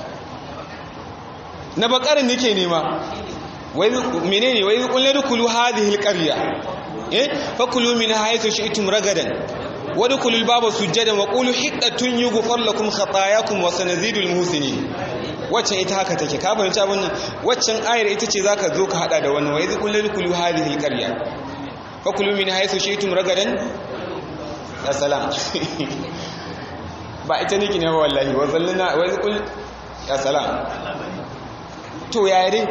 na bakarin nake nema wai menene wai kullu dukulu hadhihi alqarya eh fakulu min haythu shi'tum ragadan wadkhulul baba sujadan wa qulu hiqqatun yughfar lakum khatayakum wa sanazidul muhsinin waccan ita haka take ka fahimci abin nan waccan ayar ita ce zaka zo ka hada da wannan wa idh kullu dukulu hadhihi alqarya fakulu min haythu shi'tum ragadan ya salam ba ita nake ne ba wallahi wa zallana wa idh kullu ya salam to yaya dai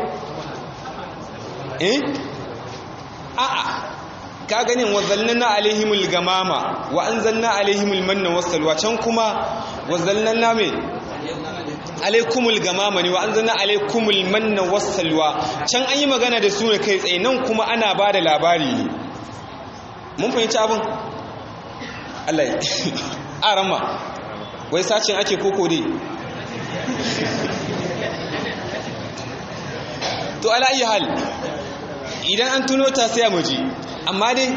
eh a'a ka ganin wa zallanna alaihimul gamama wa anzalna alaihimul manna wassalwa can kuma wa zallanna me alaikumul gamama ne wa anzalna alaikumul manna wassalwa can an yi magana da su ne kai tsaye nan kuma ana ba da labari ne mun fahimci abin Allah ya arama wai sacin ake koko dai to ala ayi hal idan an tuno ta sai mu ji amma dai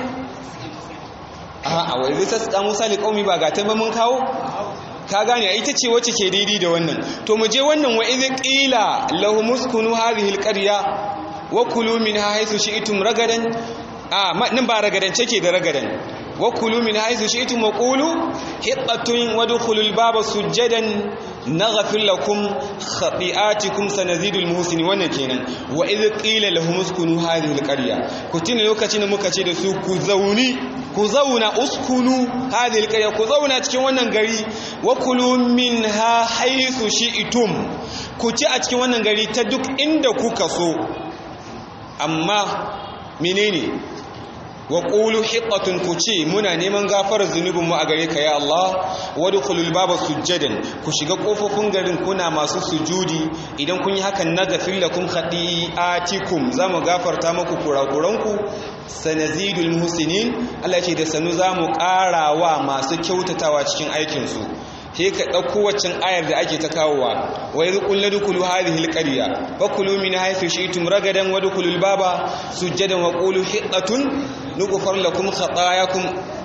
a wai zai tasqa Musa li qaumi ba ga ta ba mun kawo ka gane ita ce wacce ke daidai da wannan to mu je wannan wa idh qila lahum uskunu hadhihi alqarya wa kulu minha haythu shi'tum ragadan a nan ba ragadan take da ragadan wa kulu min haythu shi'tum wa qulu hiqqatun wadkhulul baba sujadan naghfir lakum khati'atikum sanazidul muhsinin wannan kenan wa idh qila lahum uskunu hadhihi alqarya ku tuna lokacin da muka ce da su ku zauni ku zauna uskunu hadhihi alqarya ku zauna cikin wannan gari wa kulu minha haythu shi'tum ku ci a cikin wannan gari ta duk inda kuka so amma menene wa qulu hiqqatun ku ce muna neman gafarar zunubinmu a gare ka ya Allah wadkhulul baba sujjadan ku shiga kofofin garin kuna masu sujudi idan kun yi hakan na gafir lakum khati'atikum zamu gafarta muku kurakuranku sanazidul muhsinin Allah ce da sanu zamu ƙarawa masu kyautatawa cikin aikin su sai ka ɗauko waccan ayar da ake ta kawowa wa yi ƙulla dukulu hadhihi alqarya wa kulu min haythu shi'tum ragadan wa dukulul baba sujjadan wa qulu hiqqatun nughfar lakum khatayakum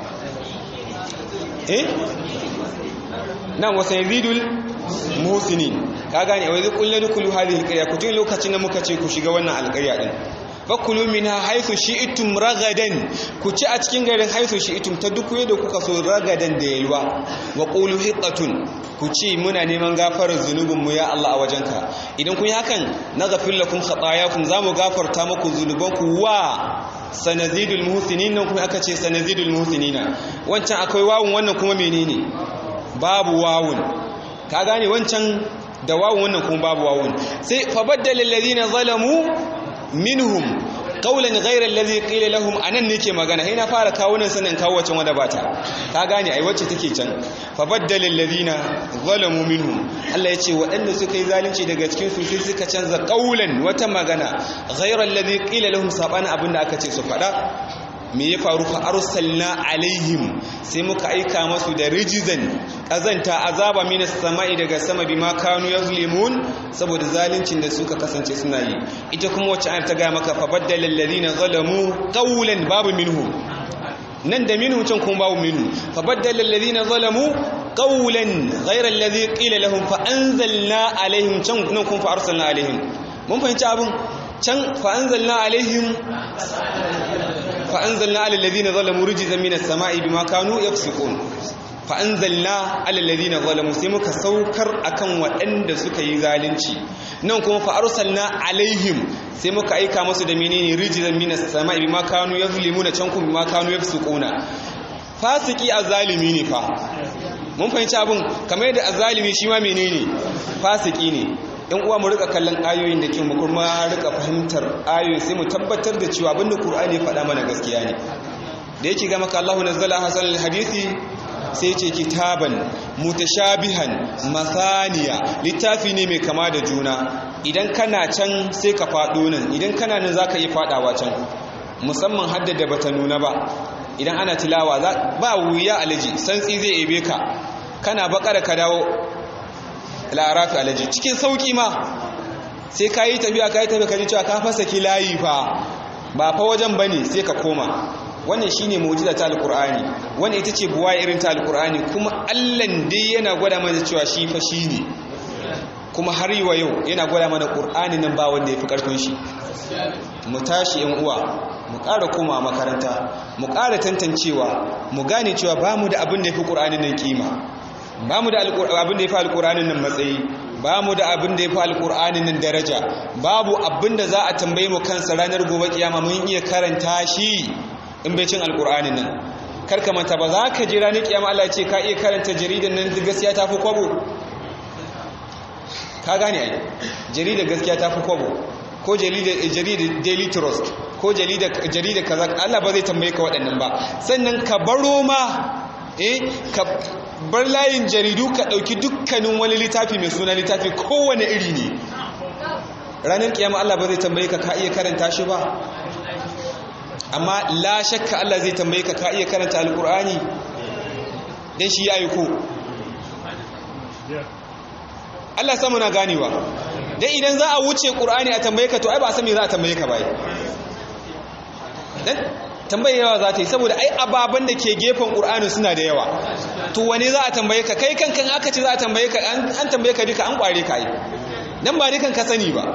eh nan wa sayzidul muhsinin ka gane wa yi ƙulla dukulu hadhihi alqarya ku tun lokacin da muka ce ku shiga wannan alƙarya din fakulu minha haythu shi'tum ragadan ku ci a cikin garin haythu shi'tum ta duk yadda kuka so ragadan da yalwa wa qulu hiqatun ku ci muna neman gafarar zunubin mu ya Allah a wajenka idan kun yi hakan naghfir lakum khatayakum zamu gafarta muku zunubanku wa sanazidul muhsinin nan kuma aka ce sanazidul muhsinina wancan akwai wawun wannan kuma menene babu wawun ka gane wancan da wawun wannan kuma babu wawun sai fa baddala alladhina zalamu minhum qawlan ghayra alladhi qila lahum anan nake magana sai na fara kawo nan sanin kawo wacce wanda bata ka gane ai wacce take can fa baddala alladhina zalamu minhum Allah yace waɗanda suka yi zalunci daga cikin su sai suka canza qawlan wata magana ghayra alladhi qila lahum sabana abinda aka ce su faɗa me ya faru fa arsalna alaihim sai muka aika masu da rijizan kazanta azaba minas sama'i daga sama bima kanu yazlimun saboda zaluncin da suka kasance suna yi ita kuma wacce ayar ta ga maka fa baddala alladhina zalamu qawlan babu minhu nan da minhu can kuma babu minhu fa baddala alladhina zalamu qawlan ghayra alladhi qila lahum fa anzalna alaihim can nan kuma fa arsalna alaihim mun fahimci abun can fa anzalna alaihim فأنزلنا على الذين ظلموا رجزا من السماء بما كانوا يفسقون فأنزلنا على الذين ظلموا سيمك سوكر أكن وأند سكي ذالنشي ننكم فأرسلنا عليهم سيمك أيكا مسود منين رجزا من السماء بما كانوا يظلمون تنكم بما كانوا يفسقون fasiki azalimi ne fa mun fahimci abin kamar yadda azalimi shi ma menene fasiki ne yan uwa mu rika kallon ayoyin da ke mu kuma rika fahimtar ayoyin sai mu tabbatar da cewa abinda Qur'ani ya faɗa mana gaskiya ne da yake ga maka Allahu nazzala hasan alhadisi sai ce kitaban mutashabihan masaniya littafi ne mai kama da juna idan kana can sai ka faɗo nan idan kana nan zaka iya faɗawa can musamman haddada bata nuna ba idan ana tilawa ba wuya alaji santsi zai ebe ka kana bakara ka dawo larafi alaji cikin sauki ma sai ka yi tafiya ka yi tafiya ka ji cewa ka fasa ki layi fa ba fa wajen ba ne sai ka koma wannan shine mu'jiza ta alqur'ani wannan ita ce buwa irin ta alqur'ani kuma Allah dai yana gwada mana cewa shi fa shine kuma har yi wa yau yana gwada mana qur'ani nan ba wanda yafi karfin shi mu tashi yan uwa mu ƙara koma makaranta mu ƙara tantancewa mu gane cewa ba mu da abin da yafi qur'ani nan kima ba mu da abin da yafi alqur'ani nan matsayi ba mu da abin da yafi alqur'ani nan daraja babu abin da za a tambaye mu kansa ranar gobe kiyama mun iya karanta shi in bai cin alqur'ani nan karka manta ba za ka ji ranar kiyama Allah ya ce ka iya karanta jaridan nan gaskiya ta fi kwabo ka gane ai jaridar gaskiya ta fi kwabo ko jaridar daily trust ko jaridar kaza Allah ba zai tambaye ka waɗannan ba sannan ka baro ma eh ka bar layin jaridu ka ɗauki dukkanin wani littafi mai suna littafi kowane iri ne ranar kiyama Allah ba zai tambaye ka ka iya karanta shi ba amma la shakka Allah zai tambaye ka ka iya karanta alkur'ani dan shi ya aiko Allah samu na ganewa dan idan za a wuce qur'ani a tambaye ka to ai ba san me za a tambaye ka bai dan tambaye yawa za ta yi saboda ai ababan da ke gefen qur'ani suna da yawa to wane za a tambaye ka kai kankan aka ce za a tambaye ka an tambaye ka duka an kware ka yi dan ba dukan ka sani ba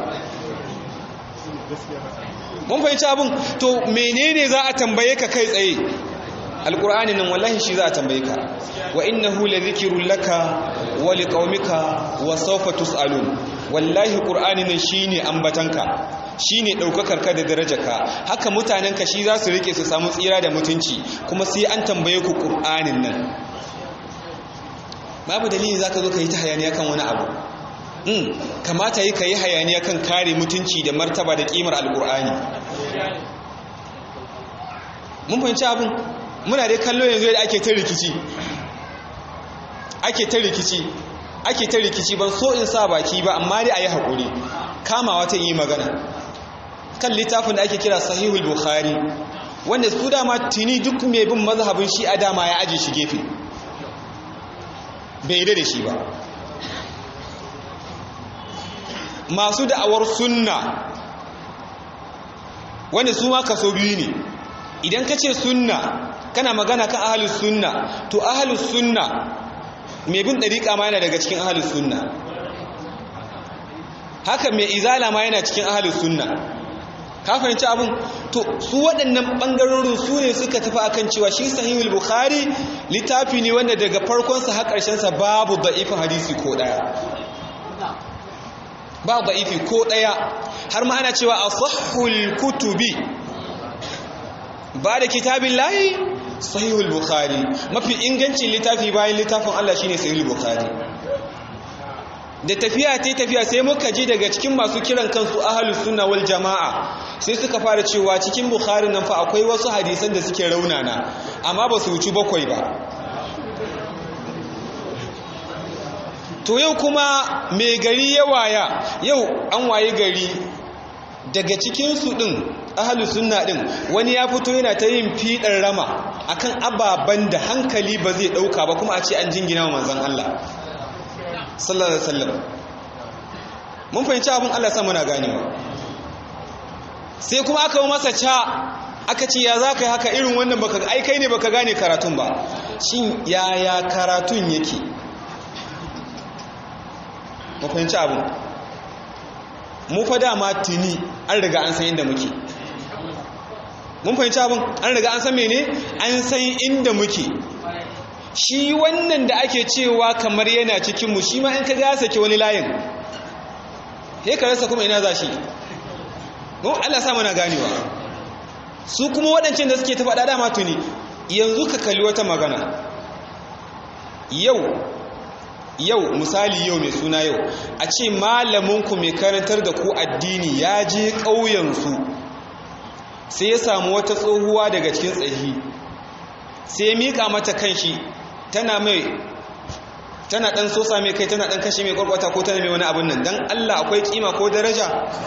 mun fahimci abin to menene za a tambaye ka kai tsaye alkur'ani nan wallahi shi za a tambaye ka wa innahu ladhikrun laka wa liqaumika wa sawfa tusalun wallahi qur'ani nan shine ambatanka shine daukakar ka da darajarka haka mutanen ka shi za su rike su samu tsira da mutunci kuma sai an tambaye ku qur'anin nan babu dalili zaka zo ka yi ta hayaniya kan wani abu Mm, kamata yi ka yi hayaniya kan kare mutunci da martaba da kimar alkur'ani mun fahimci abin muna dai kallo yanzu yadda ake ta rikici ake ta rikici ake ta rikici ban so in sa baki ba amma dai a yi haƙuri kamawa ta yi magana kan littafin da ake kira sahihul bukhari wanda su dama tuni duk mai bin mazhabin shi a dama ya aje shi gefe bai da shi ba masu da'awar sunna wanda su ma kaso biyu ne idan ka ce sunna kana magana kan ahalus sunna to ahalus sunna mai bin ɗariƙa ma yana daga cikin ahalus sunna haka mai izala ma yana cikin ahalus sunna ka fahimci abin to su waɗannan ɓangarorin su ne suka tafi akan cewa shi sahihul bukhari littafi ne wanda daga farkonsa har ƙarshensa babu da'ifin hadisi ko ɗaya ba da'ifi ko ɗaya har ma ana cewa asahhul kutubi ba da kitabin layi sahihul bukhari mafi ingancin littafi bayan littafin Allah shine sahihul bukhari da tafiya ta tafiya sai muka ji daga cikin masu kiran kansu ahlus sunna wal jamaa sai suka fara cewa cikin bukhari nan fa akwai wasu hadisan da suke raunana amma ba su wuci bakwai ba to yau kuma mai gari ya waya yau an waye gari daga cikinsu ɗin ahalus sunna ɗin wani ya fito yana ta yin fiɗar rama akan ababen da hankali ba zai ɗauka ba kuma a ce an jingina wa manzan Allah sallallahu alaihi wasallam mun fahimci abin Allah sa muna ganewa sai kuma aka masa ca aka ce ya za ka yi haka irin wannan baka ai kai ne baka gane karatun ba shin yaya karatun yake mu fahimci abin mu fa dama tuni an riga an san inda muke mun fahimci abin an riga an san mene an san inda muke shi wannan da ake cewa kamar yana cikinmu shi ma in ka ga sake wani layin he ka rasa kuma ina za shi mu Allah sa mana ganewa su kuma waɗancan da suke ta faɗa dama tuni yanzu ka kalli wata magana yau yau misali yau mai suna yau a ce malaminku mai karantar da ku addini ya je ƙauyensu sai ya samu wata tsohuwa daga cikin tsahi sai ya miƙa mata kanshi tana mai tana ɗan sosa mai kai tana ɗan kashe mai ƙwarƙwata ko tana mai wani abin nan don Allah akwai ƙima ko daraja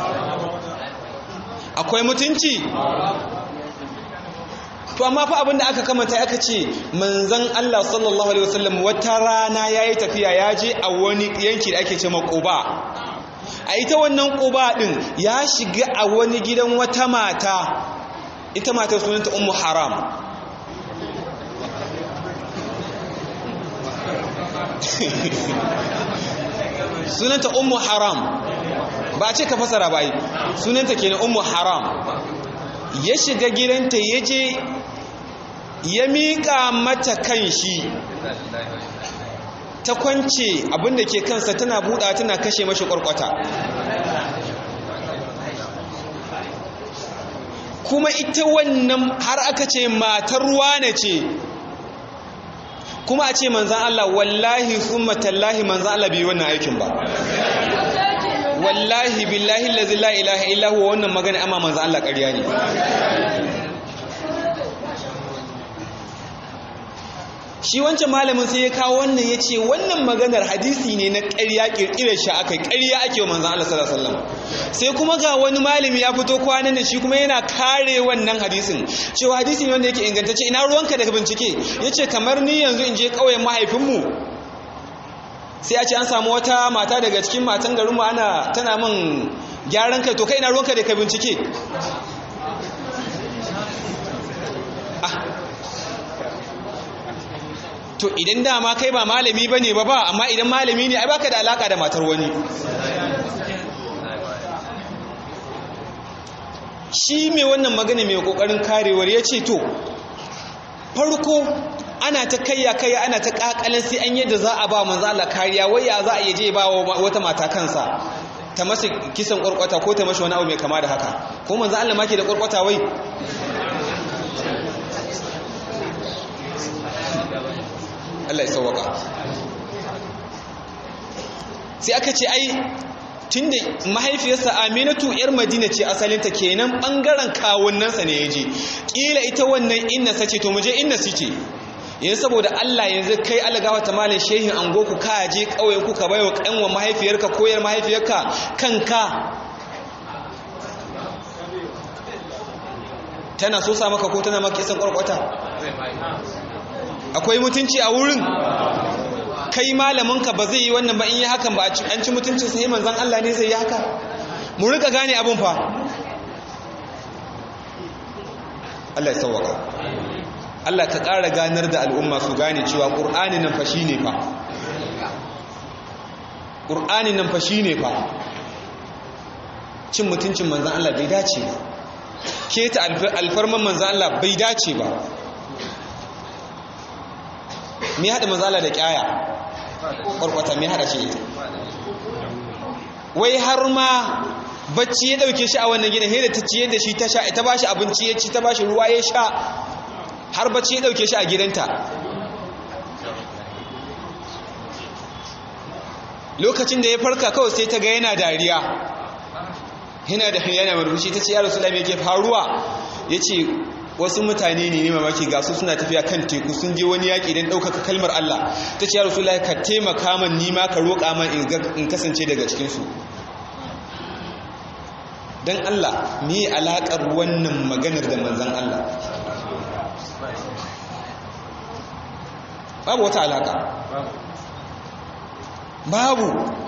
akwai mutunci to amma fa abin da aka kamata aka ce manzon Allah sallallahu alaihi wasallam wata rana yayi tafiya ya je a wani yanki da ake ce ma Quba a ita wannan Quba din ya shiga a wani gidan wata mata ita matar sunanta ummu haram sunanta ummu haram ba a ce ka fasara ba yi sunanta kenan ummu haram ya shiga gidanta ya je ya miƙa mata kan shi ta kwance abinda ke kansa tana buɗa tana kashe mashi ƙwarƙwata kuma ita wannan har aka ce matar wane ce kuma a ce manzan Allah wallahi summa tallahi manzan Allah bai wannan aikin ba wallahi billahi allazi la ilaha illa huwa wannan magana amma manzan Allah ƙarya ne shi wancan malamin sai ya kawo wannan ya ce wannan maganar hadisi ne na ƙarya ƙirƙirar shi aka ƙarya ake wa manzan Allah sallallahu alaihi wasallam sai kuma ga wani malami ya fito kwanan da shi kuma yana kare wannan hadisin cewa hadisi ne wanda yake ingantacce ina ruwanka daga bincike yace kamar ni yanzu in je ƙauyen mahaifinmu sai a ce an samu wata mata daga cikin matan garinmu ana tana min gyaran kai to kai ina ruwanka daga bincike to idan dama kai ba malami bane ba ba amma idan malami ne ai baka da alaka da matar wani shi mai wannan magana mai kokarin karewar ya ce to farko ana ta kayya kayya ana ta kakalin sai an yadda za a ba manzo Allah kariya wai ya za a yaje ba wata mata kansa ta masa kisan kwarkwata ko ta mashi wani abu mai kama da haka ko manzo Allah ma ke da kwarkwata wai Allah ya sauwaka sai aka ce ai tunda mahaifiyarsa Aminatu yar Madina ce asalinta kenan bangaren kawunnansa ne yaje kila ita wannan inna sace to muje inna suke yanzu saboda Allah yanzu kai alagawa ta malin shehin ango ku ka je kauyen ku ka bayo kanwa mahaifiyarka koyar mahaifiyarka kanka tana so sa maka ko tana maka kisan kwarkwata akwai mutunci a wurin kai malaminka ba zai yi wannan ba in yi hakan ba an ci mutuncin sai manzan Allah ne zai yi haka mu rika gane abin fa Allah ya sauwaka Allah ka ƙara ganar da al'umma su gane cewa ƙur'ani nan fa ne fa ƙur'ani nan fa ne fa cin mutuncin manzan Allah bai dace ba keta alfarman manzan Allah bai dace ba me haɗa mazala da ƙyaya ƙwarƙwata me haɗa ce ita wai har ma bacci ya ɗauke shi a wannan gidan da ta ciye da shi ta sha ita ba shi abinci ya ci ta ba shi ruwa ya sha har bacci ya ɗauke shi a gidanta lokacin da ya farka kawai sai ta ga yana dariya yana da yana murmushi ta ce ya rasu me ke faruwa ya ce wasu mutane ne mamaki ga su suna tafiya kan teku sun je wani yaƙi don ɗaukaka kalmar Allah ta ce ya rasu ka taimaka man nima ka roƙa man in kasance daga cikinsu don Allah me alaƙar wannan maganar da manzan Allah babu wata alaƙa babu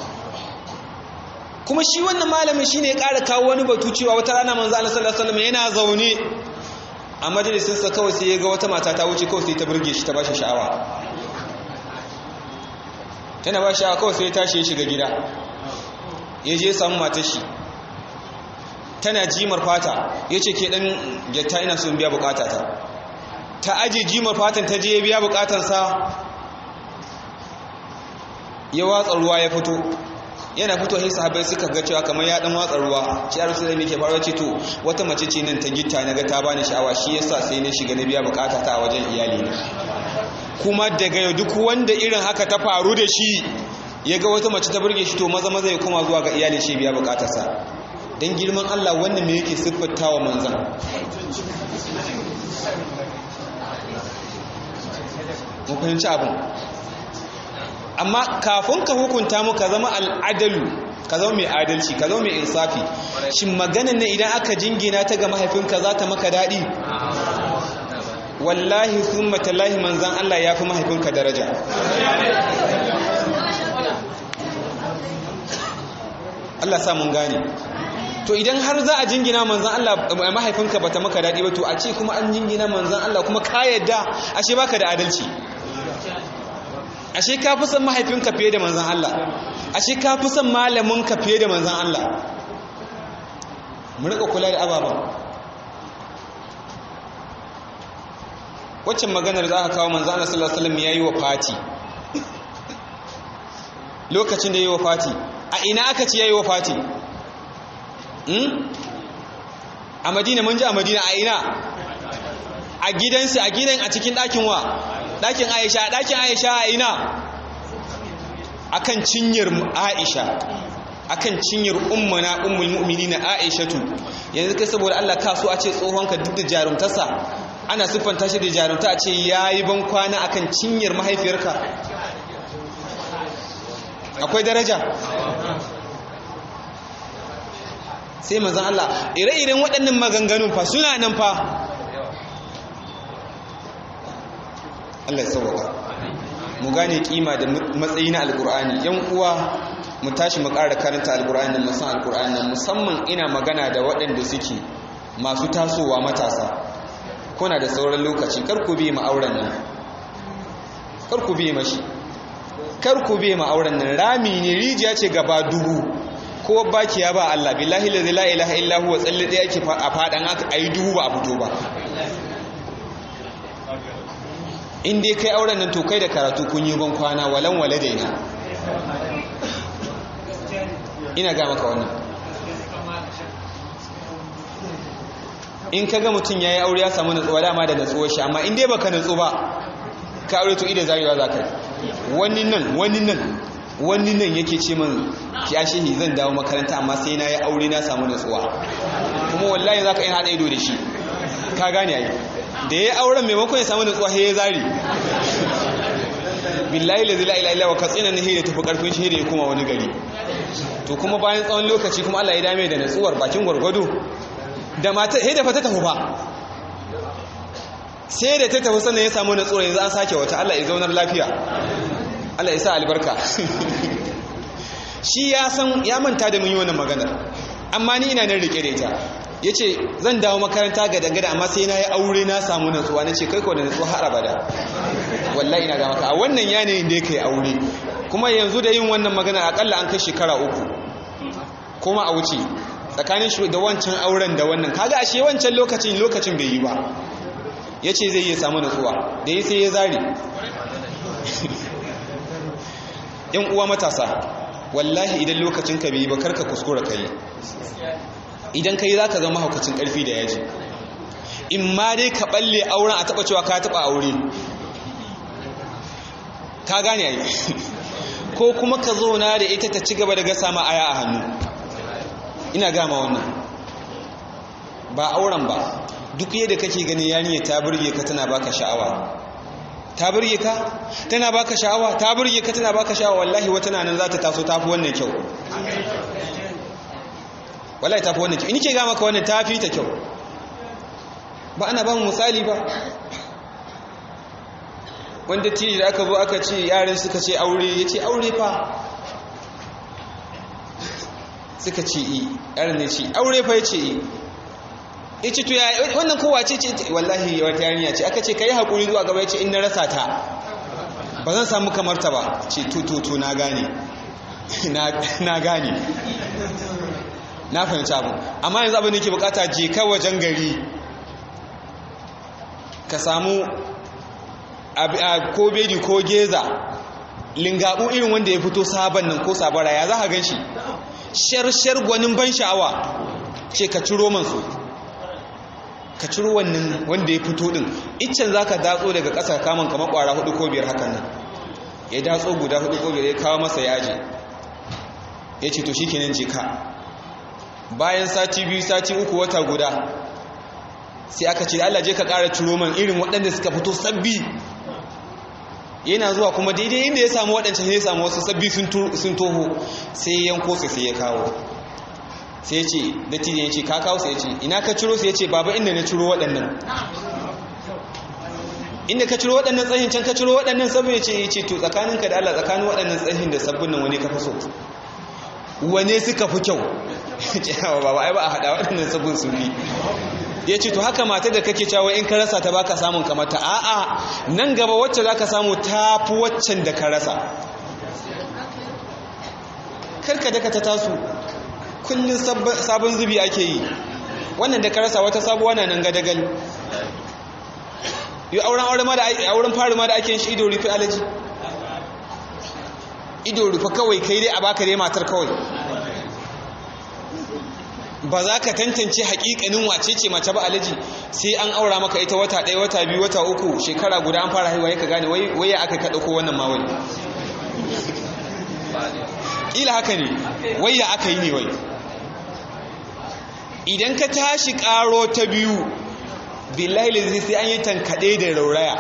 kuma shi wannan malamin shine ya ƙara kawo wani batu cewa wata rana manzo Allah sallallahu alaihi wasallam yana zaune a majalisinsa kawai sai ya ga wata mata ta wuce kawai sai ta burge shi ta bashi sha'awa tana ba sha'awa kawai sai ya tashi ya shiga gida ya je samu matar shi tana jimar fata ya ce ke ɗan gyatta ina son biya bukatata ta aje jimar fatan ta je ya biya bukatansa ya watsa ruwa ya fito yana fito sai sahabbai suka ga cewa kamar ya dan watsa ruwa shi ya rasulullah yake faruwa ce to wata mace ce nan ta gitta naga ta bani sha'awa shi yasa sai na shiga na biya bukata ta a wajen iyali na kuma daga yau duk wanda irin haka ta faru da shi ya ga wata mace ta burge shi to maza maza ya koma zuwa ga iyali shi biya bukatarsa dan girman Allah wannan me yake siffantawa manzon mu fahimci abin amma kafin ka hukunta mu ka zama al'adalu ka zama mai adalci ka zama mai insafi shin maganan ne idan aka jingina ta ga mahaifinka za ta maka daɗi wallahi sun matallahi manzan Allah ya fi mahaifinka daraja Allah sa mun gane to idan har za a jingina manzan Allah mahaifinka bata maka daɗi ba to a ce kuma an jingina manzan Allah kuma ka yadda ashe baka da adalci ashe ka fi son mahaifinka fiye da manzan Allah ashe ka fi son malaminka fiye da manzan Allah mu rika kula da ababen waccan maganar za ka kawo manzan Allah sallallahu alaihi wasallam yayi wa fati lokacin da yayi wa fati a ina aka ce yayi wa fati a madina mun ji a madina a ina a gidansu a gidan a cikin ɗakin wa ɗakin aisha ɗakin aisha a ina akan cinyar aisha akan cinyar ummana ummul mu'minina aishatu yanzu kai saboda Allah ka so a ce tsohonka duk da jarumtarsa ana siffanta shi da jarumta a ce yayi ban kwana akan cinyar mahaifiyarka akwai daraja sai manzan Allah ire-iren waɗannan maganganun fa suna nan fa Allah ya sauwaka mu gane kima da matsayi na alkur'ani yan uwa mu tashi mu ƙara karanta alkur'ani da musan alkur'ani musamman ina magana da waɗanda suke masu tasowa matasa kuna da sauran lokaci kar ku bi ma'auren nan kar ku bi mashi kar ku bi ma'auren nan rami ne rijiya ce gaba dubu ko baki ya ba Allah billahi la ilaha illa huwa tsalle da yake a fadan aka ayi duhu ba a fito ba in dai kai auren nan to kai da karatu kun yi ban kwana walan waladaina ina ga maka wannan in kaga mutum yayi aure ya samu natsuwa dama da natsuwar shi amma in dai baka natsu ba ka aure to ida zarewa zakai wani nan wani nan wani nan yake ce min ya shehi zan dawo makaranta amma sai na yi aure na samu natsuwa kuma wallahi za ka yi haɗa ido da shi ka gane yi da ya yi auren maimakon ya samu natsuwa ya zari billahi la zila ila ila wa katsina na hira tafi karfin shi da ya koma wani gari to kuma bayan tsawon lokaci kuma Allah ya dame da natsuwar bakin gwargwado da mata sai da fata tafi ba sai da ta tafi sannan ya samu natsuwar yanzu an sake wata Allah ya zaunar lafiya Allah ya sa albarka shi ya san ya manta da mun yi wannan maganar amma ni ina nan rike da ita yace zan dawo makaranta ga dangada amma sai na yi aure na samu natsuwa nace kai ko da natsuwa har abada wallahi ina ga maka a wannan yanayin da yake aure kuma yanzu da yin wannan magana akalla an kai shekara uku kuma a wuce tsakanin shi da wancan auren da wannan kaga ashe wancan lokacin lokacin bai yi ba yace zai iya samu natsuwa da yi sai ya zare yan uwa matasa wallahi idan lokacin ka bai ba karka kuskura kai idan kai zaka zama haukacin karfi da yaji in ma dai ka balle auren a taba cewa ka taba aure ka gane ai ko kuma ka zauna da ita ta ci gaba da gasa ma aya a hannu ina gama wannan ba auren ba duk yadda kake ganin yaniya ta burge ka tana baka sha'awa ta burge ka tana baka sha'awa ta burge ka tana baka sha'awa wallahi wata nan za ta taso tafi wannan kyau wallahi tafi wannan kyau in ke ga maka wannan tafi ta kyau ba ana ba mu misali ba wanda tiri da aka zo aka ce yaran suka ce aure ya ce aure fa suka ce i yaran ne ce aure fa ya ce i ya ce to ya wannan kowa ce ce wallahi wata yarinya ce aka ce ka yi haƙuri zuwa gaba ya ce in na rasa ta ba zan samu kamar ta ba ce tututu na gane na gane na fahimci abu amma yanzu abin da ke bukata je ka wajen gari ka samu ko bedi ko geza lingabu irin wanda ya fito sabon nan ko sabara ya za ka gan shi shar-shar gwanin ban sha'awa ce ka ciro mansu ka ciro wannan wanda ya fito din iccen za ka datso daga ƙasa kamun kamar ƙwara hudu ko biyar hakan nan ya datso guda hudu ko biyar ya kawo masa yaji ya ce to shi kenan je ka bayan sati biyu sati uku wata guda sai aka ce Allah je ka ƙara ciro man irin waɗanda suka fito sabbi yana zuwa kuma daidai inda ya samu waɗancan ya samu wasu sabbi sun toho sai yanko su sai ya kawo sai ce dattijo ya ce ka kawo sai ya ce ina ka ciro sai ya ce baba inda na ciro waɗannan inda ka ciro waɗannan tsahin can ka ciro waɗannan sabbin ya ce ya ce to tsakaninka da Allah tsakanin waɗannan tsahin da sabbin nan wani ka fi so wane suka fi kyau kyawa baba ai ba a haɗa waɗannan sabon sufi ya ce to haka matar da kake cewa in ka rasa ta baka samun kamata a'a nan gaba wacce za ka samu ta fi waccan da ka rasa karka daka ta tasu kullum sabon zubi ake yi wannan da ka rasa wata sabuwa na nan gadagal yi auren auren fari ma da ake shi ido rufe alaji ido rufe kawai kai dai a baka dai matar kawai ba za ka tantance hakikanin wace ce mace ba alaji sai an aura maka ita wata ɗaya wata biyu wata uku shekara guda an fara haihuwa ya ka gane wai ya aka kaɗa ko wannan ma wani ila haka ne wai ya aka yi ne wai idan ka tashi ƙaro ta biyu billahi lazi sai an yi tankaɗe da rauraya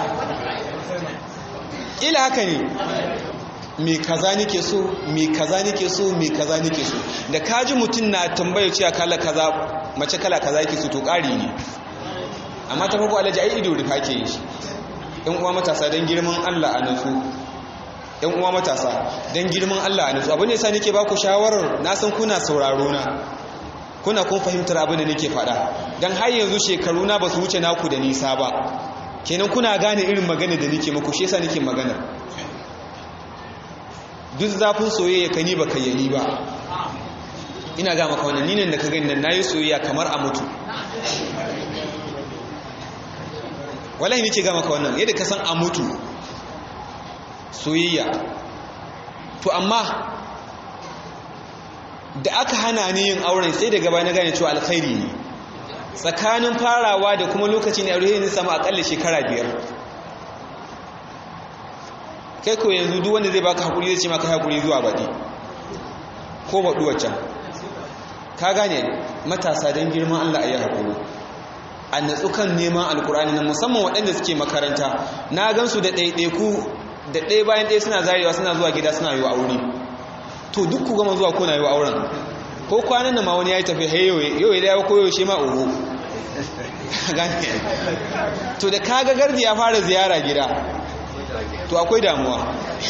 ila haka ne me kaza nake so me kaza nake so me kaza nake so da kaji mutum na tambaya cewa kala kaza mace kala kaza yake so to ƙari ne amma ta farko alaji ai ido rufa ke yi shi ɗan uwa matasa don girman Allah a nutsu ɗan uwa matasa don girman Allah a nutsu abin da yasa nake ba ku shawarar na san kuna sauraro na kuna kun fahimtar abin da nake faɗa don har yanzu shekaru na ba su wuce naku da nisa ba kenan kuna gane irin magana da nake muku shi yasa nake magana duk zafin soyayya ka ni ba ka yani ba ina ga maka wannan ninin da ka gani nan nayi soyayya kamar a mutu wallahi nake ga maka wannan yadda ka san a mutu soyayya to amma da aka hana ni yin auren sai daga baya na gane cewa alkhairi ne tsakanin farawa da kuma lokacin aure ne samu akalla shekara biyar kai ko yanzu duk wanda zai baka hakuri zai ce maka hakuri zuwa baɗi ko baɗu waccan ka gane matasa don girman Allah a yi hakuri a natsu kan neman alkur'ani na musamman waɗanda suke makaranta na gansu da ɗaiɗaiku da ɗaya bayan ɗaya suna zarewa suna zuwa gida suna yi wa aure to duk ku gama zuwa kuna yi wa auren ko kwanan da ma wani ya yi tafi hayoyi yau ya dawo koyo shi ma ugu to da kaga gardi ya fara ziyara gida to akwai damuwa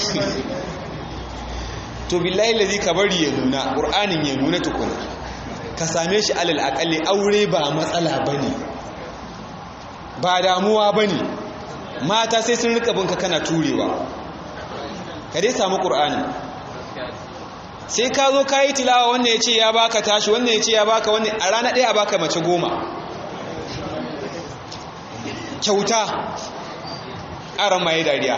to billahi lazi ka bari ya nuna ƙur'anin ya nuna tukuna ka same shi alal akalli aure ba matsala bane ba damuwa bane mata sai sun rika binka kana turewa ka dai samu ƙur'ani sai ka zo ka yi tilawa wannan ya ce ya baka tashi wannan ya ce ya baka wannan a rana ɗaya a baka mace goma kyauta aron maye dariya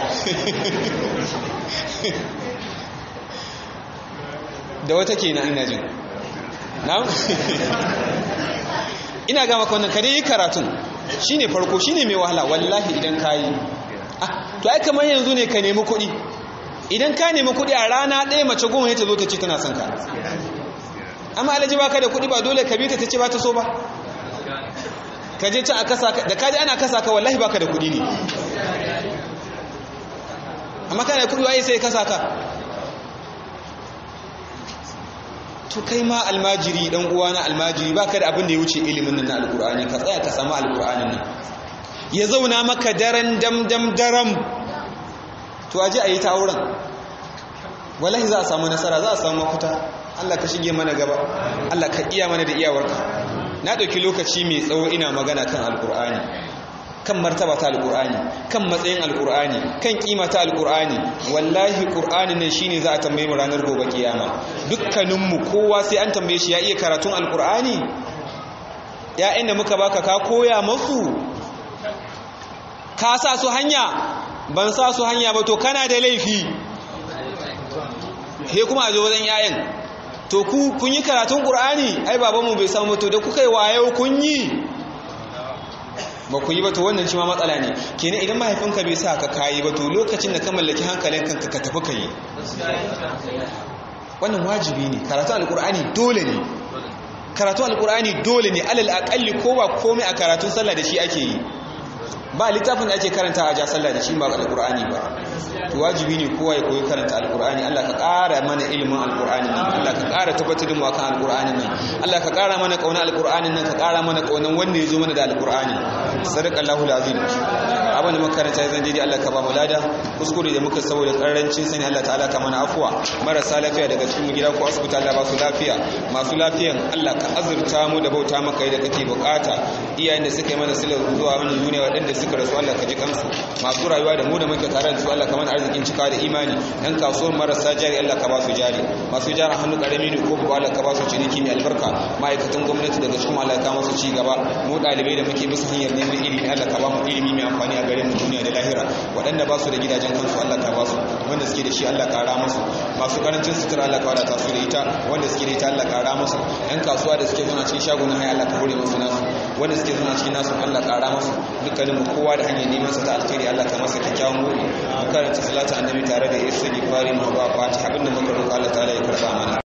da wata ke na ina jin na ina gama kwanan kare yi karatun shi ne farko shi ne mai wahala wallahi idan ka yi to ai kamar yanzu ne ka nemi kuɗi idan ka nemi kuɗi a rana ɗaya mace goma ta zo ta ce tana son ka amma alaji ba ka da kuɗi ba dole ka bi ta ta ce ba ta so ba ka je can a kasa ka da ka je ana kasa ka wallahi ba ka da kuɗi ne amma kana da kuɗi waye sai kasa ka to kai ma almajiri dan uwa na almajiri baka da abin da ya wuce ilimin nan na alqur'ani ka tsaya ka samu alqur'anin nan ya zauna maka daren dam dam daram to aje ayi ta auren wallahi za a samu nasara za a samu mafita Allah ka shige mana gaba Allah ka iya mana da iyawarka na dauki lokaci mai tsawo ina magana kan alqur'ani kan martaba ta alqur'ani kan matsayin alqur'ani kan kima ta alqur'ani wallahi qur'ani ne shine za a tambaye mu ranar gobe kiyama dukkanin mu kowa sai an tambaye shi ya iya karatun alqur'ani ya inda muka baka ka koya musu ka sa su hanya ban sa su hanya ba to kana da laifi he kuma a zo wajen yayan to ku kun yi karatun qur'ani ai babanmu bai samu to da kuka yi wayo kun yi ba ku yi ba to wannan shi ma matsala ne kenan idan mahaifinka bai sa ka kayi ba to lokacin da ka mallaki hankalin kanka ka tafi ka yi wannan wajibi ne karatu alkur'ani dole ne karatu alkur'ani dole ne alal aqalli ko ba komai a karatun sallah da shi ake yi ba littafin da ake karanta a ja sallah da shi ba alkur'ani ba to wajibi ne kowa ya koyi karanta alkur'ani Allah ka ƙara mana ilimin alkur'ani nan Allah ka ƙara tabbatar da mu akan alkur'ani nan Allah ka ƙara mana kauna alkur'ani nan ka ƙara mana kaunan wanda ya zo mana da alkur'ani sadaqallahu alazim abin da makaranta ya zan daidai Allah ka ba mu lada kuskure da muka saboda karancin sani Allah ta'ala ka mana afuwa marasa lafiya daga cikin gida ko asibiti Allah ba su lafiya masu lafiyan Allah ka azurta mu da bauta maka da kake bukata iyayen da suka yi mana silar zuwa wannan duniya waɗanda suka rasu Allah ka ji kansu masu rayuwa da mu da muke tare da su Allah ka mana arzikin cika da imani dan kasuwar marasa jari Allah ka ba su jari masu jari hannu karami ne ko babu Allah ka ba su ciniki mai albarka ma'aikatan gwamnati daga cikin Allah ka masu ci gaba mu ɗalibai da muke bisa hanyar neman ilimi Allah ka ba mu ilimi mai amfani a gare mu duniya da lahira waɗanda ba su da gidajen kansu Allah ka ba su wanda suke da shi Allah ka ra musu masu karancin sutura Allah ka wadata su da ita wanda suke da ita Allah ka ra musu yan kasuwa da suke zuna cikin shagunan haya Allah ka hore musu nasu wanda suke zuna cikin nasu Allah ka ra musu dukkanin mu kowa da hanyar neman sa ta alkhairi Allah ka masa kyakkyawan gobe mu karanta salatu annabi tare da istighfari mu ba fatiha abinda muka roƙa Allah ta'ala ya karba mana